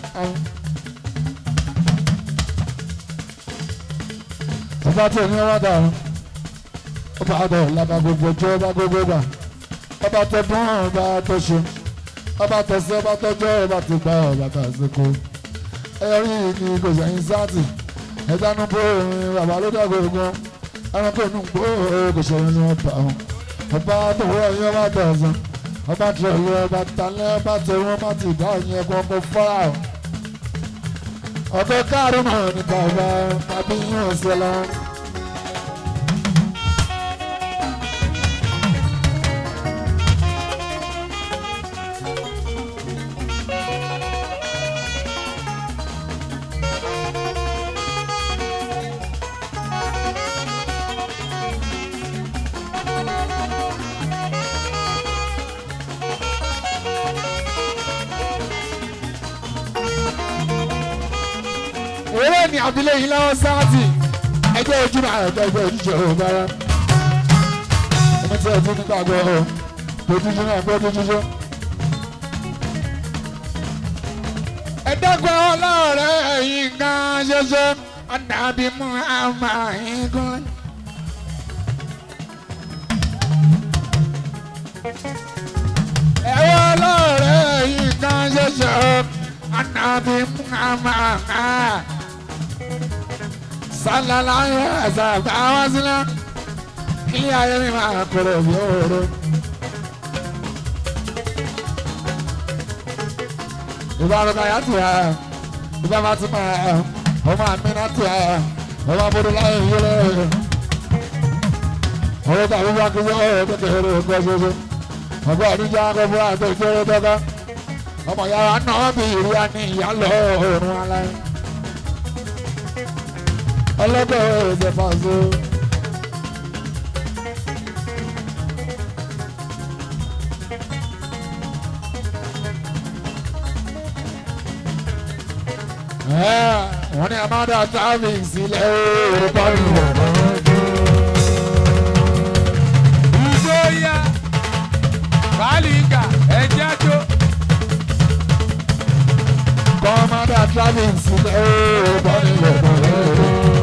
ọba tó ní wọn dà ó ọba àdó làbà gbogbo jọ ọba gbogbo gbà ọba tó dún ọba tó ṣe ọba tó ṣe ọba tó jọ ọba tó gbà ọba tó àsìkò ẹrí ni kò sẹ́yìn sáàtì ẹ̀dánú bó orin bàbá ló dàgbò ogun ẹranko inú gbó kò ṣe ní ọba ọ̀hún ọba tó wọ ẹyẹ ọba tẹ̀sán ọba tó yẹ ọba talẹ́ ọba tó wọ́n bá ti dá ẹ̀yìn ẹ̀kọ́ ọkọ̀ fọ́ra ọ̀ ọ̀kẹ́ káàrún náà ní bàbá tàbí yín ọ̀sẹ̀ lọ. eré ní abilé yìí lọ́wọ́ sáàtì ẹgbẹ́ ojú náà ẹgbẹ́ ẹgbẹ́ ojúṣe òun bára ẹni tí ẹ ti ní gbàgbọ́ ọ ojúṣe náà ẹgbẹ́ ojúṣe. ẹ̀ẹ́dẹ́gbẹ́ ọlọ́ọ̀rẹ́ yìí gan ṣoṣo ọ̀dàbí mú àmà yín gún. ẹ̀wọ́ ọlọ́ọ̀rẹ́ yìí gan ṣoṣo ọ̀dàbí mú àmà yín sálálàyé àzàgbà wá sílẹ̀ ilé ayé mi máa kúrò bí òru. ìbáraka yá tù ẹ́ ìbá máa ti máa ẹ̀ ọmọ àmì náà tù ẹ́ ọmọ abúlé láyé yẹlẹ. ọ̀rọ̀ tàbí bá kí sọ́wọ́ kékeré ọgbẹ́ ṣoṣo ọgbẹ́ àdújá akọ́fọ́ àti ìkéré tọ́ka ọmọ yàrá náà bí ìrú àní ìyá lọ òórùn aláì ọlọ́dọ̀ ẹ̀jẹ̀ pàṣẹ. wọ́n ní amada traffic sílẹ̀ orúkọ ìwọ̀n. ìjọyà bàálìkà ẹ̀jẹ̀ tó Commander traffic sílẹ̀ orúkọ ìwọ̀n.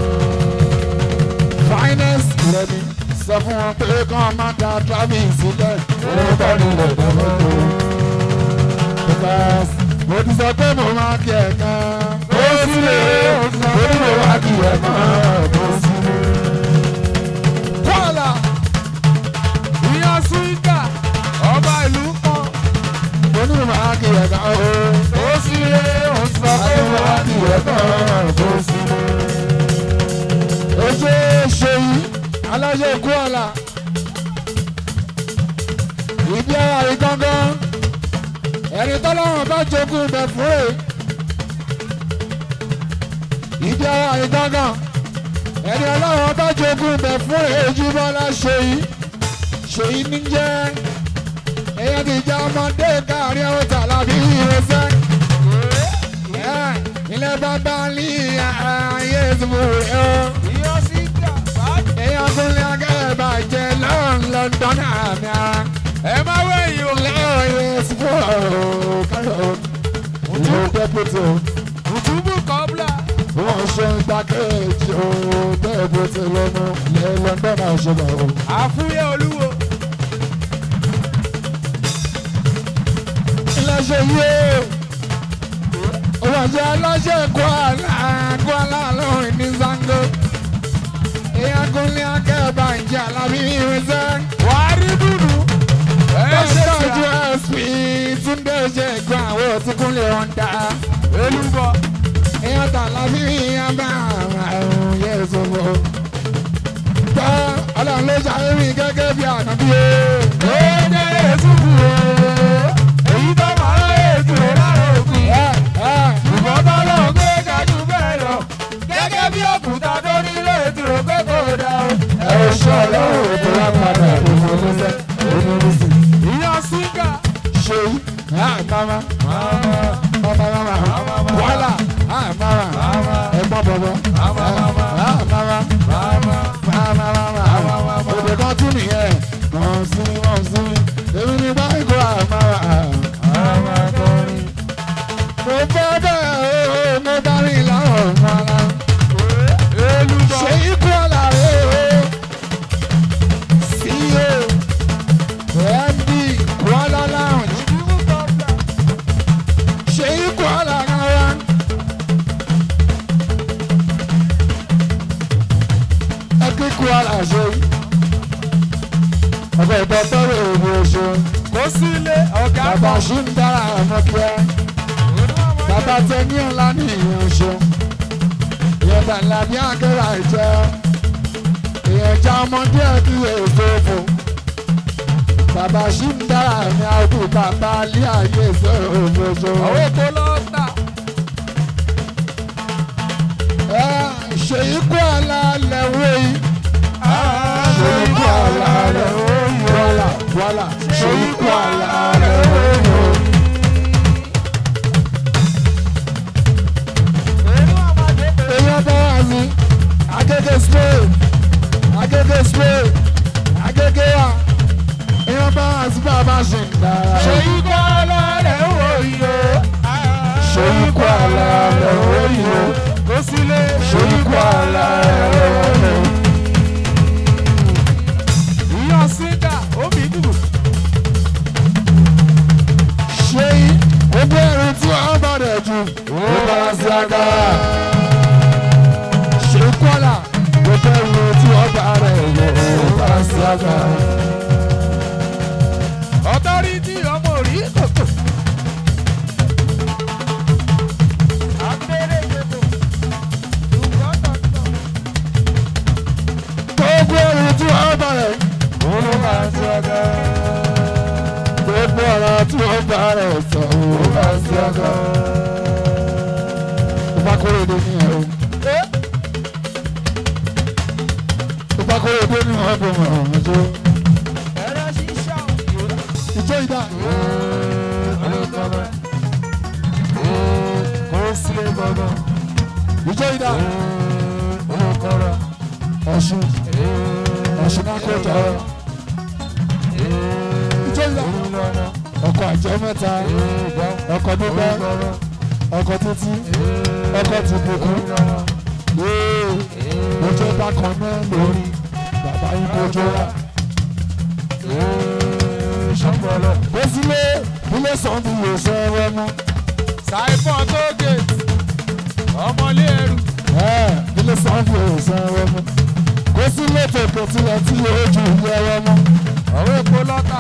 finest lẹ́ni sọ fún wọn pé commander traffic sílẹ̀ orúkọ ìwọ̀n. because mo ti sọ pé mo máa kí ẹ̀ kan. ó sílé mo ní mo máa kí ẹ̀ kan. ó sílé. kọ́lá ìyàn síkà ọba ìlú kan mo ní mo máa kí ẹ̀ kan. ó sílé ó sọ pé Ayé wà wa á kí di ẹ̀ kan. ó sílé. oṣù ṣèyí aláṣẹ ikú ọ̀la ìdí ara rí gángan ẹni tọ́lọ́wọ́n bá jogún ibẹ̀ fún rè ìdí ara rí gángan ẹni ọlọ́wọ́n bá jogún ibẹ̀ fún rè ojúbọ́lá ṣèyí ṣèyí ní jẹ́ èèyàn ti jẹ́ ọmọdé káàrin ọ̀hún tàlàbí ìrẹsẹ́ ilé bàbá ní ayé ìsìnkú rẹ̀ ọ́ ìyàn síkà bàálì èèyàn tún lé akẹ́rẹ́ bàjẹ́ lọ́rùn lọ́dún àmì ara ẹ má wẹ̀yìn o lẹ́yìn ìsìnkú kárọ̀ ìlú dẹ́pútì òtúbù kọ́bla wọ́n ṣe ń gbàkéjì ó dẹ́pútì lọ́nu lẹ́ lọ́dún àṣẹbà ó. àfúyẹ́ olúwo iléeṣẹ́ yìí ó wọ́n ṣe aláṣẹ Kwara Kwara lóhùn ní Zango èèyàn tún lé akẹ́rẹ́ bàjẹ́ alábí ìrìnsẹ́. wàá rí dùnú ẹ ṣe Tọ́jú ṣe ẹ̀sìn Túndé ṣe gbọ́ àwọn òtíkúnlé wọn dá. elúbọ Èèyàn tà lábí ìyá bá àrùn yẹ sọ́fọ́. Gbọ́ ọlọ́run ló ṣàyẹ̀wì gẹ́gẹ́ bí ànábí o. dédé ètùkù o èyí tó máa ń ètò lára òkun Ẹ ẹ ṣùgbọ́n tọ́lọ́ gbé kájú bẹ́ẹ̀ lọ gẹ́gẹ́ bí òkúta tó nílé ìdúró pé kò dá o. ẹ ò ṣe ọlọ́run tó wá padà òun oníṣẹ́ oníṣẹ́. ìyàn síkà Ṣé yí? Mama mama mama wàhálà mama ẹ̀gbọ́n bọ̀bọ̀ mama mama òde kan tún nìyẹn wọ́n sí wọ́n sí èmi ní báyìí kó àmàrà mo fẹ́ bẹ́ẹ̀ o mo bá rí láwọn ọmọ ara elúbọ ṣe ikú ọ̀la rẹ̀ o CEO MD Kuala Lounge òtúbù kọ́bla ṣe ikú ọ̀la rárá bàbá ṣì ń dára ọmọ kíá bàbá tẹ ní ọ̀la ní ìyẹn ṣe ìyẹn bàlá bí akẹ́rà ìjẹ́ ìyẹn já ọmọdé ẹbí èso fò bàbá ṣì ń dára ní àwùjọ bàbá alẹ́ ayé ìṣòro òṣòṣò. àwọn èkó lọ́ọ̀tà ẹ ṣe ikú àlà lẹ́wọ́ yìí. ṣe ikú àlà lẹ́wọ́ yìí. wàlà wàlà ṣe ikú àlà lẹ́wọ́ yìí. èèyàn bá wà ní agége slay agége slay agége wa èèyàn bá wà sí bàbá ṣe ń dára. ṣe ikú alálẹ̀ wò yìí o. ṣe ikú àlà lẹ́wọ́ yìí. kó sílé ṣe ikú àlà lẹ́wọ́ yìí. ìyàn sídà omi dùbò. ṣé gbogbo ẹrù tí wọn bá rẹ jù ó bá sí agbára ṣé kọ́là gbogbo ẹrù tí wọn bá rẹ jù ó bá sí agbára. ọ̀tọ́rìtì ọmọ orí kòkò. abẹ́rẹ́ gbogbo. gbogbo ẹrù tí wọn bá rẹ ó bá sí agbára. gbogbo ọ̀rọ̀ tí wọn bá rẹ sọ ó bá sí agbára. ó bá kórè dé ní ẹrù ó bá kórè dé ní ọgbọ̀n ọ̀hún ọjọ́ ẹ̀rọ ṣíṣá òkè. ìjọ ìdá ìjọ ìdá ọ̀ṣun ọ̀ṣun náà kó tọrọ ìjọ ìdá ọkọ̀ àjọ mẹ́ta ọkọ̀ dúpẹ́ ọkọ̀ títí ọkọ̀ tìbùkún ojú bákan náà lórí bàbá yín kojú wa. kó sílé ilé sọ́ọ̀bù yóò sọ ẹwẹ́ mú Saifon tó gèètì ọmọlé ẹrù ilé sọ́ọ̀bù yóò sọ ẹwẹ́ mú kó sílé tòkè tilẹ̀ tí yóò ju ilé ẹwẹ́ mú ọ̀rọ̀ èpo lọ́tà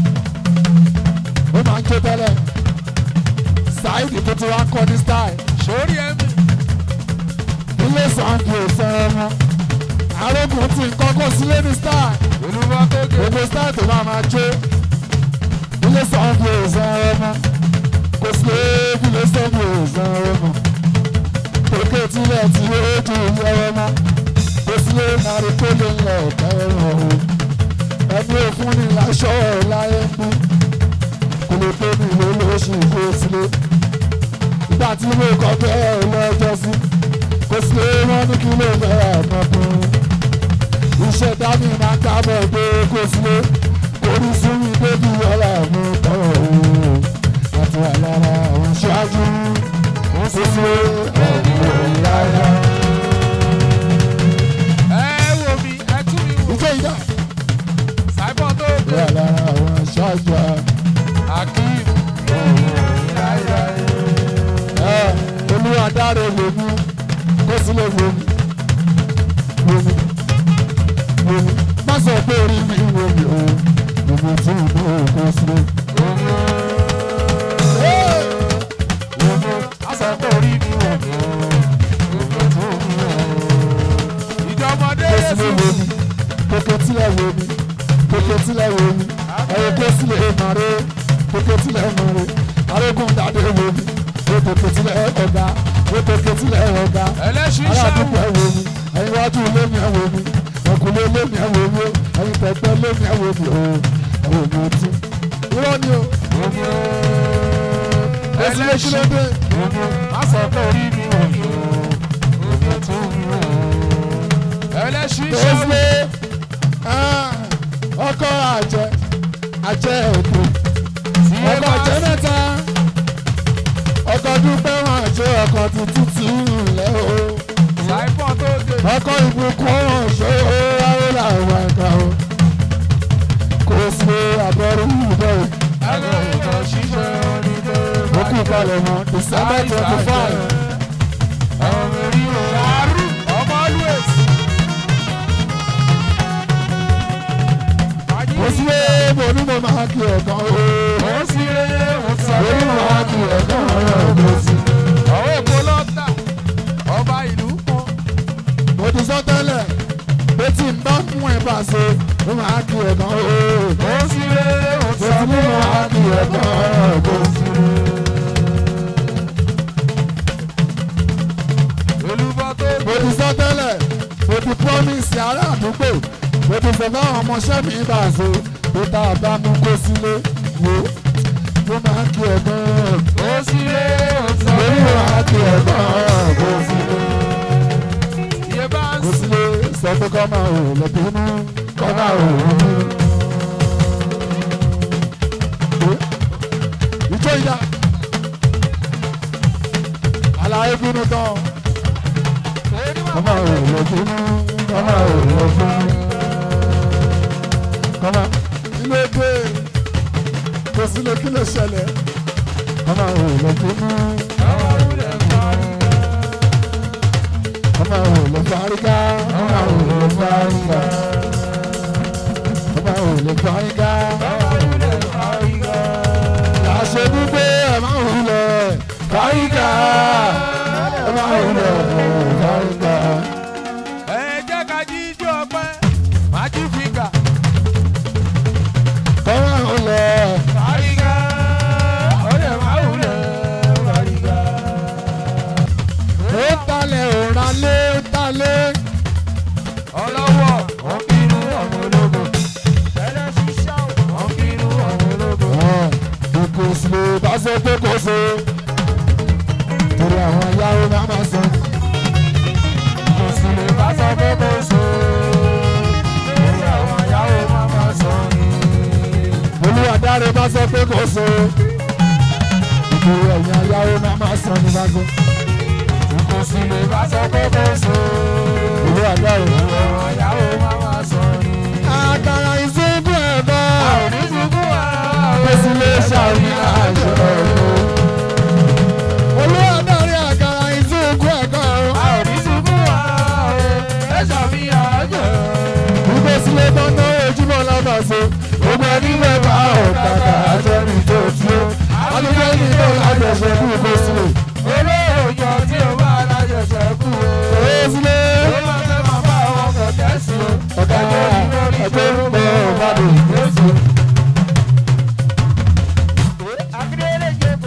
ó máa ń ké tẹ́lẹ̀ Saheed tó ti wá kọ́ ní style sórí ẹ̀mí ilé sọ́ọ̀bù yóò sọ ẹwẹ́ mú arógùn tí nǹkan kó sílé ní style. olúwa tó gèètì gbogbo style tó máa máa jó ilé sọ́ọ̀bù òòsàn ọmọ kò sí léèbù ilé sọ́ọ̀bù òòsàn ọmọ òkè tilẹ̀ tí ó ju ilé ọmọ kò sí lé nàrí tó lè lọ ọ̀tá ẹ̀rọ o ẹni òfun ni láṣọ ẹ̀ láyé ń bú kò lè tó ní ìlú olóṣù kó sílé ìgbà tí mo kọ́ bẹ́ẹ̀ lọ́jọ́ sí kò sí lé wọ́n ní kí ló fẹ́ ọmọkùnrin iṣẹ́ dání máa ń dábọ̀ pé kó sílé orí súnmi débi ọ̀la mi tọrọ o àti wà lára àwọn ṣáájú kó sílé ẹ̀mí òyìnbá. ẹ wò mí ẹ tú mi wò ìjọ ìdá Saifon tó wà gèètì lára àwọn ṣáájú Akeem ẹ olúwa dáre lèmi kó sílé lèmi lèmi lèmi má sọ pé orí mi wò mí o lèmi tí mo kó sílé. asọ̀tọ̀ orí mi wò mí ìjọmọdé kó sílé yẹsùn wo mi kókó tílẹ̀ wo mi kókó tílẹ̀ wo mi ẹ̀rọ kó sílẹ̀ màrè kókó tílẹ̀ màrè arógún dáadé wo mi ó kókó tílẹ̀ ọ̀gá ó kókó tílẹ̀ ọ̀gá ẹlẹ́sìn aládùúgbò ṣàwù ẹ̀ wo mi ẹ̀yin wájú ilé mi ẹ̀ wo mi ọkùnrin ilé mi ẹ̀ wo mi ẹ̀yin pẹ̀pẹ́ ilé mi ẹ̀ wo mi o ẹ̀ wò mi ọtí. irọ́ ni o ó sì lé kí ló dé asọ̀tọ̀ orí mi wò mí ẹlẹ́sìn tó ṣàwù ṣe ọkọ àjẹ àjẹ ètò ọkọ àjẹ mẹ́ta ọkọ dúpẹ́ wọn àjẹ ọkọ tuntun tí ń lẹ́ o Saifon tó gèètì ọkọ ìbùkún wọn ṣe ó wáyé làwọn ẹ̀ka o kò sí àbọ̀rú ìbẹ̀rù ẹgbẹ́ ìtàn ṣíṣe onídé ó kú palẹ̀ mọ́ December twenty five ọmọ orí o àrùn ọmọ always mo sí lé mo ní mo máa kí ọ̀kan o. Ó sì lé òsàn mo ní mo máa kí ọ̀kan o. mo sí. Àwọn èkó lọ́tà, ọba ìlú kan. mo ti sọ tẹ́lẹ̀ pé tí n bá fún ẹ bá ṣe mo máa kí ọ̀kan o. Ó sì lé mo òsàn ti ní mo máa kí ọ̀kan o. mo sí. Olúbọ tó mo ti sọ tẹ́lẹ̀ mo ti promise ará àdúgbò mo ti sọ fáwọn ọmọọṣẹ́ mi bá ṣe pé tá a bá mú kó sílé wo mo máa kí ọ̀kan o. Ó sì lé òsàn mo ní mo máa kí ọ̀kan o. mo sí. Iye bá ń kò sìn. sí lè sọ pé kọ́ máa ò lọ bínú kọ́ máa ò bínú. ìjọ ìyá àlàyé bínú tán kọ́ máa ò lọ bínú kọ́ máa ò lọ bínú. kọ́ máa ilé gbé kò sí lè kí lè ṣẹlẹ̀ kọ́ máa ò lọ bínú kọ́ máa ò lọ fárígá kọ́ máa ò lọ fárígá kọ́ máa ò lọ fárígá. Àṣẹ gbígbé ẹ̀ máa ń hulẹ̀ fárígá ẹ̀ máa ń hulẹ̀ fárígá. Ẹ jẹ́ ká jíjó ọpẹ́, májú fígà. Kọ́ máa ń hulẹ̀ Fárígá, ó lè máa wúlẹ̀ fárígá. ó talẹ̀ òrà lé ó talẹ̀. Ọlọ́wọ́, wọ́n bínú ọmọ ológo. Tẹ́lẹ̀ ṣiṣẹ́ o, wọ́n bínú ọmọ ológo. Kò sí lè bá ṣe pé kò ṣe. Torí àwọn ayáwó máa ma sọ. Kò sì lè bá sọ pé kò so. Lórí àwọn ìyàwó máa ma sọ ni. Olúwadáre bá sọ pé kò ṣe. Ìgbòho ẹ̀yìn ayáwó máa ma sọ ní bá gbọ́. Kò sì lè bá sọ pé kò so. Olúwadáre. Lórí àwọn ìyàwó máa ma sọ ni. Àkàrà ìṣubú ẹ̀ bá. A ò ní sunkún ara o. Èsì lè ṣàfihàn àṣọ. Olúwadáre àkàrà ìṣubú ẹ̀ kọ́. A ò ní sunkún ara o. Ẹ ṣàfihàn àjọ. Gbígbé sílé tán náà ojúmọ́ lábàṣe. Gbogbo ẹni mẹ́fà ọ̀kadà àjẹmí tó tí ó. Adúgbò ní tó lájọṣe kú kó sílẹ̀. Olóòjọ tí o bá alájọṣẹ kú o. Owó sílé. Ó máa fẹ́ máa bá àwọn kẹ̀kẹ́ sí o. Ọ̀gá ẹgbẹ́ ń bọ̀ ọ̀bàdàn Jésù. Akíndélé jẹ́bù.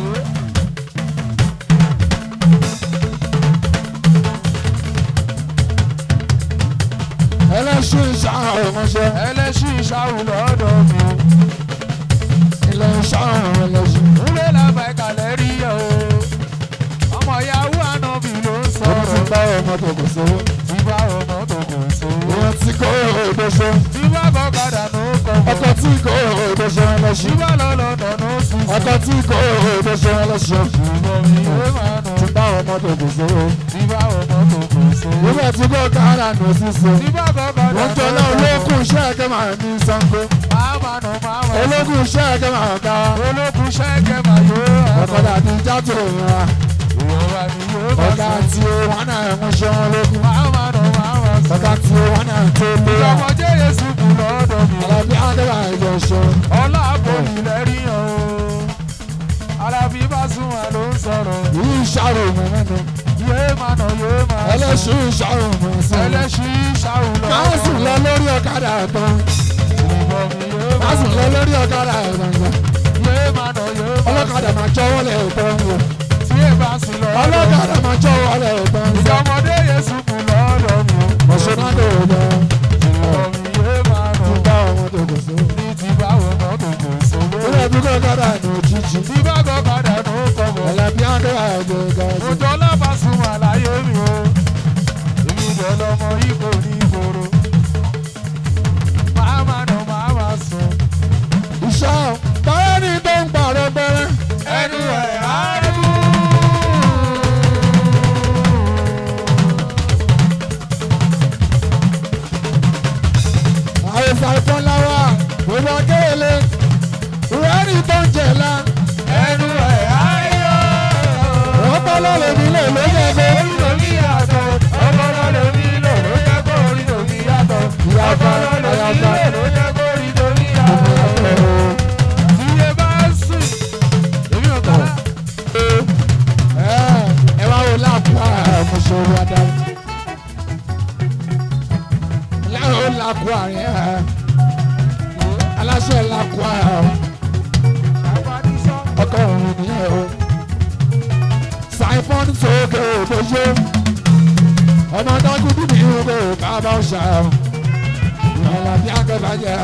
Ẹlẹ́ṣin ìṣàrò ọmọṣẹ́. Ẹlẹ́ṣin ìṣàwù lọ́dọ̀ mi o. Ilẹ̀ ìṣàrò ẹlẹ́ṣin. Múlẹ̀ làbà ìkàlẹ̀ rí ẹ o. Ọmọ ìyàwó ànábì ló ń Ọmọ ti sọ̀rọ̀. bá ọmọ tó kò sówó. Tí bá ọmọ tó kò so. Ìwọ̀n tí kò òdòṣe. Tí bá kọ́kadà ló kọ̀ Ọkọ̀ bọ̀. tí kò òdòṣe Tí ẹlẹ́ṣin. bá lọ́lọ́dọ̀ ló sùn. Ọkọ̀ tí kò òdòṣe ẹlẹ́ṣin. Ṣùgbọ́n mi ò máa nù. Ti bá ọmọ tó kò sówó. Tí bá ọmọ tó kò so. Ìwọ̀n tí kò kára nù sísè. Tí bá kọ́kadà ló Wọ́n jọ kọ̀ náà bọ̀. olókùn iṣẹ́ ẹ̀kẹ́ máa ní Sango. Máa máa nù máa máa sùn. Olókùn iṣẹ́ ẹ̀kẹ́ máa ká. Olókùn ṣẹ́kẹ̀ máa yóò hàn. Ọ̀kadà ní játò ìrora. Ìwọ̀nba ni yóò máa Ọ̀gá sùn. tí ó wọ́n náà ń ṣe wọn lókun. Máa máa nù máa máa sùn. Ọ̀gá tí ó wọ́n náà tó lé wa. Ìjọba jẹ́ Yéṣu kù lọ́dọ̀ mi. Àlàbí Adéwà ìjọ ṣe. Ọlá àpòlì lẹ́rìí hàn o. Alábí bá sún wa ló ń sọ̀rọ̀. Yìí ìṣàrò mọ̀ mẹ́nu. Yéé máa nà yóò máa sùn. Ẹlẹ́ṣin ìṣàrò mọ̀ sí. Ẹlẹ́ṣin ṣàwù lọ́dọ̀. Máa sùn lọ lórí ọ̀kadà tán. Ìbọn mi yóò Máa máa sùn sùn. lọ lórí ọ̀kadà tán. Yéé máa nà yóò máa Ọlọ́kadà máa jọ́wọ́ lẹ̀ tán. Tí ẹ bá sùn lọ́dọ̀. Ọlọ́kadà máa jọ́wọ́ lẹ̀ tán. Ìjọmọdé Yéṣu kù lọ́dọ̀ mi. Ọ̀ṣunádò lọ. Ìbọn mi yóò máa nà. Ti bá ọmọ tó kò sí. Ní ti báwo mọ́ tó kò sówó. Ilé ẹbí kọ́ ọ̀kadà ní òjijì. Tí bá kọ́kadà ló kọ̀ bọ̀. Àlàbí Adéwà ìjọ gàásì. Òjò lábàásùn àlàyé mi o. Èmi jẹ́ lọ́mọ ikọ̀ ní ìgboro. Máa máa nà máa máa sùn. Ìṣá báyọ̀ ní tó ń pààrọ̀ bẹ́rẹ́. Ẹnu ẹ̀ á dùn. Àìsàn ìfọ́nláwà gbogbo akéèlé. Ìrẹ́rì tó ń jẹ̀lá. Ẹnu ẹ̀ á làkú àárín ẹ̀ aláṣẹ làkú àárín ọkọ òun nìyẹn o saifon sókè òbójú ọmọ dágúdú ní ìhòòhò kábà ọ̀ṣà ìrọ̀lá bí akẹ́bàjẹ́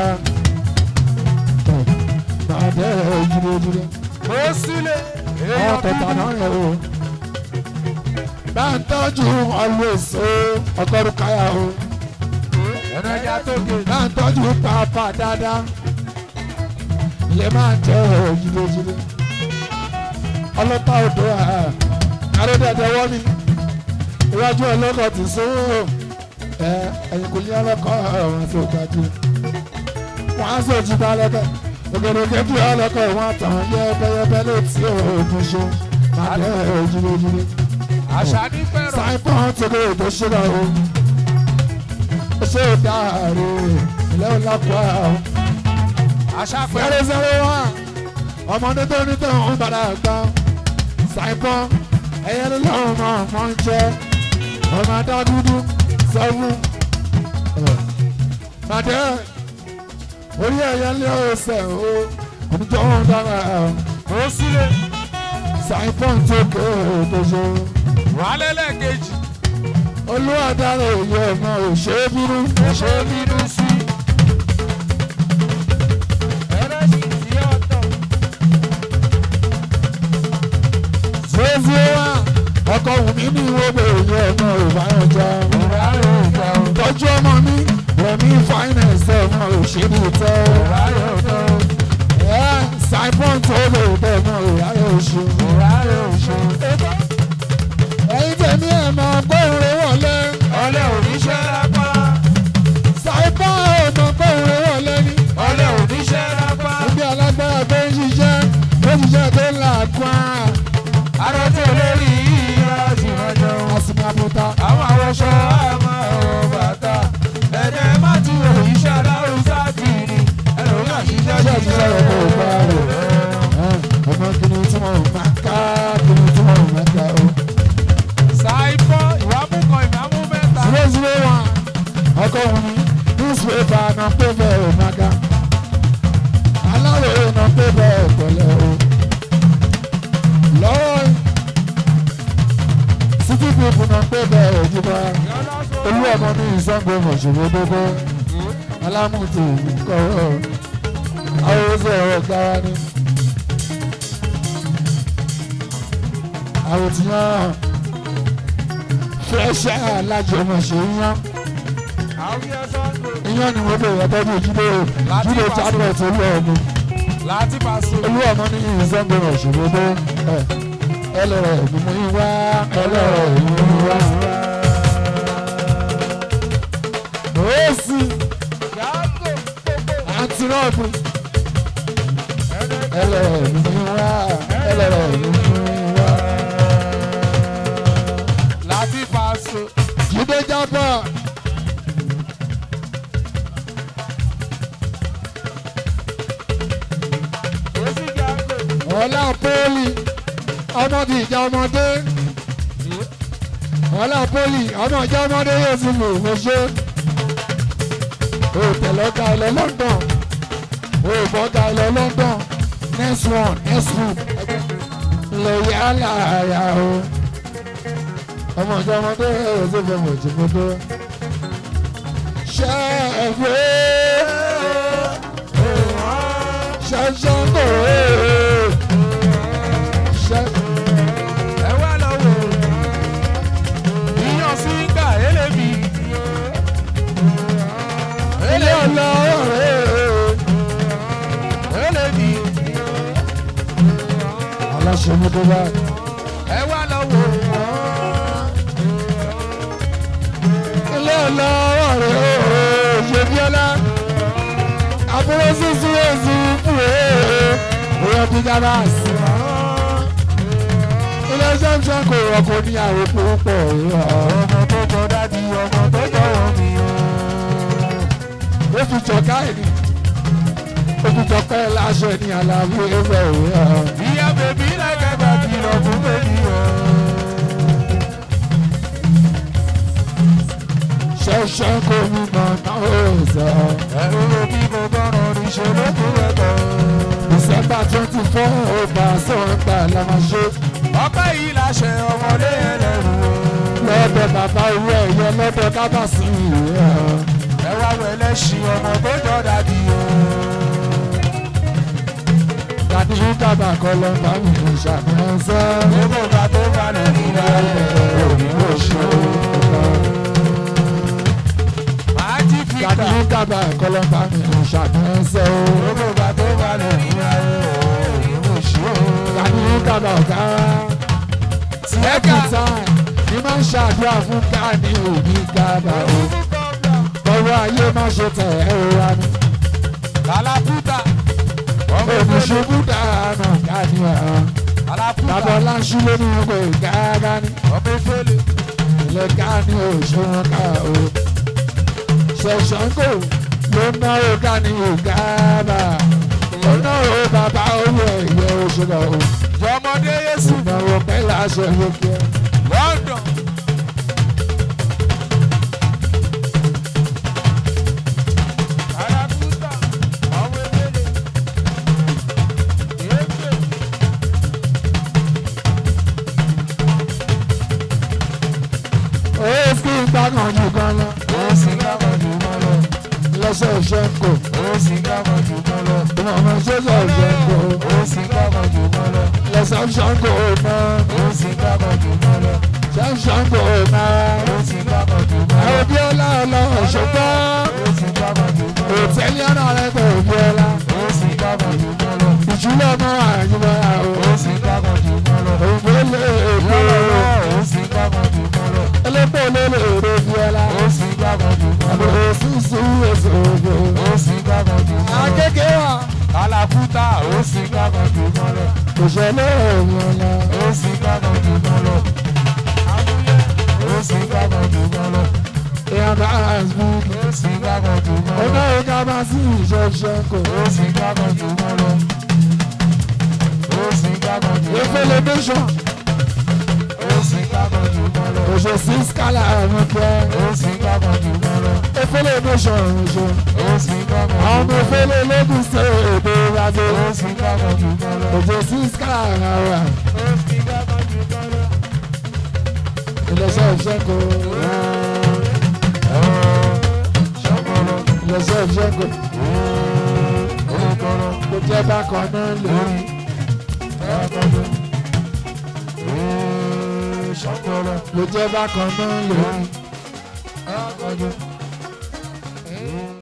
bàdé ojúlójúlé ó sílẹ̀ ọ̀ tọ̀tà náà rẹ̀ o bá ń tọ́jú always o ọgọ́rùn káyà o ẹ̀nà ẹja tó gé bá ń tọ́jú pàápàá dáadáa ilé máa ń tẹ́ ojúlójúlé ọlọ́pàá odò àròdẹ̀dẹ̀ wọ́n mi iwájú ọlọ́kọ̀ ti sówó ẹ ẹ̀yìn kò ní ọlọ́kọ̀ ọ̀run tó gbájú wọ́n á sọ jí bá lọ́kọ̀ ògèdègè bí ọlọ́kọ̀ wọn àtàn yẹ́bẹ́yẹ́bẹ́ létí òògùn ṣe máa tẹ́ ojúlójúlé àṣà ní fẹ́ràn sáìpọ̀n tó lè tó ṣúra o ó ṣe é dáre ilé ọlápá o àṣà fẹ́ràn zero zero one ọmọdé tó ní tó ń padà gbá sáìpọ̀n ẹ̀yẹ lọ́wọ́ máa mọ́ ń jẹ́ ọmọ adá dúdú sọ́wọ́ màdé orí ẹ̀yẹ lé ọ̀sẹ̀ o oníjọ́ wọn dára ó sílẹ̀ sáìpọ̀n tó kó o tó ṣe o wàhálẹ̀ lẹ́ẹ̀kejì olúwadára èyí ọmọ òṣèré bínú ṣé bínú sí. ẹlẹ́sìn tí ọ̀tọ̀ zézé wá ọkọ wùmí ní ìwọ́gbẹ̀ èyí ọmọ ìbáyọjọ ìráyè ìjà ò tọ́jú ọmọ mi rẹ̀mí finance ọmọ òṣèré tẹ́ ìráyè ọ̀tọ̀ ẹ saipon tó lè tẹ̀ ọmọ ìyáyọ oṣù. ìráyè òṣù. ẹ̀yin tẹ̀mí ẹ̀ máa gbóhùn wọlé ọlẹ́ òníṣẹ́ lápá saipon ọmọ gbóhùn wọlé ní. ọlẹ́ òníṣẹ́ lápá ibi alágbára tó ń ṣiṣẹ́ tó ń ṣiṣẹ́ tó ń là kwá arọ́tí olórí ìyá ìrìnàjò àsìkò àbúta. àwọn àwọṣọ àmọ́ ọ̀rọ̀ bàtà ẹ̀jẹ̀ má ti wò iṣẹ́ aláwùsá kiri ẹlòmíà ṣiṣẹ́ ṣé ìṣiṣẹ́ rẹ̀ kò gbá rẹ̀ ọmọ kìnìún tí wọ́n máa ká kìnìún tí wọ́n máa ká o. ṣàìfọ́ ìwámú kan ìmámú mẹ́ta zero zero one ọkọ wumi newspaper na pé bẹ́ẹ̀ ò máa ga aláròye na pé bẹ́ẹ̀ pẹ̀lẹ́ o lọ́wọ́ city people na pé bẹ́ẹ̀ òjúbọ olú ọmọ ní ìsọ́ngbò mọ̀ṣẹ̀wé gbogbo alámùtò kọ̀ọ̀ awọ́sẹ̀ ọ̀rọ̀ gára ni àwòtíyàn fẹ́ṣẹ́ alájọmọ̀ṣẹ̀ yán àwùjọ sọ́ńdọ̀ iyán ni mo bẹ̀rẹ̀ tọ́jú ìjídé ìjídé chatbot olú ọmọ láti pàṣẹ olú ọmọ ní ìsọ́ngbọ̀n òṣèlú ẹlẹ́rẹ̀ ìgbìmọ̀ yín wá ẹlẹ́rẹ̀ ìgbìmọ̀ yín wá. Òsì yàgò àti rọ́ọ̀bù ẹlẹ́rẹ̀ ìgbìmọ̀ yín wá ẹlẹ́rẹ̀ ìgbìmọ̀ yín wá. láti pàṣẹ Jídé jábọ̀ òsì yàgò ọ̀la pọ́ọ̀lì ọmọdé ìjà ọmọdé ọ̀la pọ́ọ̀lì ọmọ ìjà ọmọdé yóò sì lò ó ṣe. o tẹ̀lé ọ̀gá ilẹ̀ London o bọ́ ọ̀gá ilẹ̀ London next one next one lè yá láàyà o ọmọ ìjà ọmọdé yóò sì fẹ́ mọ̀ jù mọ́tò. ṣé ẹ gbé ṣe ṣe ń bò ó ṣe. ẹ wá lọ wò ìyàn sí ká elébi ilé ọlọ́rọ̀ elébi aláṣẹ mi tó bá ẹ wá lọ wò ilé ọlọ́rọ̀ ṣe bí ọlá àbúrò sísun èsì fún òyìn bí gábàs ilé ṣẹ́ńṣẹ́ kò rọ̀kọ̀ ní àwọn púpọ̀ ọmọ tó jọ dájú ọmọ tó jọ wọn mi o. ó fi jọ káìní ó fi jọ pẹ́ láṣẹ ní àlàbí ẹgbẹ́ òwe ìyá bèbí lẹ́gẹ̀dẹ̀ kìlọ̀ fún bèbí o. ṣẹ́ńṣẹ́ kò ní mọ̀ náà ó sọ. ẹ̀rù bí mo gbọ́ràn níṣẹ́ lókù ẹ̀kọ́. December twenty four ọba sọ̀rọ̀gbà la máa ṣe. ọpẹ́ yìí láṣẹ ọmọdé ẹlẹ́rù o. lọ́dọ̀ bàbá owó ẹ̀yẹ lọ́dọ̀ kábàásì ìwé ọ̀. ẹ wá wọ ẹlẹ́ṣin ọmọ tó jọ dàbí o. Dàdí dàbà kọ́ lọ bá mi kò ṣàfihàn sẹ́. gbogbo ìgbà tó bá lè rí lálẹ́ òní ló ṣe o. màá jí fìkà. Dàdí dàbà kọ́ lọ bá mi kò ṣàfihàn sẹ́ o. gbogbo ìgbà tó bá lè rí lálẹ́ òní ló ṣe o. Dàdí dàbà ọ̀gá. Ẹ̀ka. Ẹ̀ka ni máa ń ṣàdúrà fún káàní òbí gàdà o. Ọwọ́ ayé má ṣe tẹ̀ ẹ́ o wa ni. kàlàkùtà. ọmọ Òbí ìfẹ́lẹ́. ṣubú dáná káàní ọ̀hún. kàlàkùtà. Bàbá Ọláńṣú ló ní ọkọ̀ ìgáàgá ni. ọmọ ìfẹ́lẹ́. ilé káàní òṣùwọ̀n ká o. ṣẹ̀ṣọ́ngò ló náwó káàní ògáàbà. ó náwó bàbá owó ẹ̀yẹ òṣùwọ̀n o. jọmọdé yéṣu. ìnáwó pẹ́lá aṣọ ìwókè. london. kàlàkùtà. ọmọ ìfẹ́lẹ́. yéṣu. ó sì ń gbàgàn jù kan lọ. ó sì kábọ̀ jù mọ́ lọ. lọ́sẹ̀ ṣẹ́ńkò. ó sì kábọ̀ jù mọ́ lọ. ìmọ̀mọ́ ṣẹ́ṣẹ̀ ṣẹ́ńkò. ó sì kábọ̀ jù mọ́ lọ. lọ́sẹ̀ ṣẹ́ńkò náà. ó sì kábọ̀ jù mọ́ lọ. ṣẹ́ńkò náà. ó sì kábọ̀ jù mọ́ lọ. àwọn bí ọlá ọlọ́run ṣùgbọ́n. ó sì kábọ̀ jù mọ́ lọ. òtẹ́lẹ̀ ọ̀nà rẹ̀ kò bí ọlá. ó sì kábọ̀ jù mọ́ lọ. ìjùlọ mọ́ àyùmọ̀ ó àwọn. sì kábọ̀ jù mọ́ lọ. òǹgbò lè èkó. ó sì kábọ̀ jù mọ́ lọ. elépo lè lè èrè bí ọlá. ó sì kábọ̀ jù mọ́ àbò lọ. òṣùṣù èso ògbó. ó sì kábọ̀ jù mọ́ lọ. akéèké wa. kàlàkùtà ó sì kábọ̀ jù mọ́ lọ. kò ṣẹlẹ̀ òun ọ̀la. ó sì kábọ̀ jù mọ́ lọ. ó sì kábọ̀ jù mọ́ lọ. èèyàn bá facebook. ó sì kábọ̀ jù mọ́ lọ. ọ̀nà ìka bá sí ìṣẹ̀ṣẹ̀ kò. ó sì kábọ̀ jù mọ́ lọ. ó sì kábọ̀ jù mọ́ lọ. efele nation. ó sì kábọ̀ jù mọ́ lọ. òṣè sí skala ẹ̀rọ pẹ́. ó sì kábọ̀ jù mọ́ lọ. efele nation òṣè. ó sì kábọ̀ jù àwọn ọmọ mọ́ lọ. efele lẹ́gùn ṣe èdè ìrìnàjò. ó sì kábọ̀ jù mọ́ lọ. òṣè sí skala ẹ̀rọ. ó sì kábọ̀ jù mọ́ lọ. ilẹ̀ṣẹ̀ ìṣẹ́kò. ṣọ́kọ̀rọ̀ ilẹ̀ṣẹ̀ ìṣẹ́kò. orúkọ̀rọ̀ kò jẹ́ bákan náà lórí. ẹ̀ẹ́dọ́gbọ̀n. ṣọ́kọ̀rọ̀ kò jẹ́ bákan náà lórí. ẹ̀ẹ́dọ́gbọ̀n.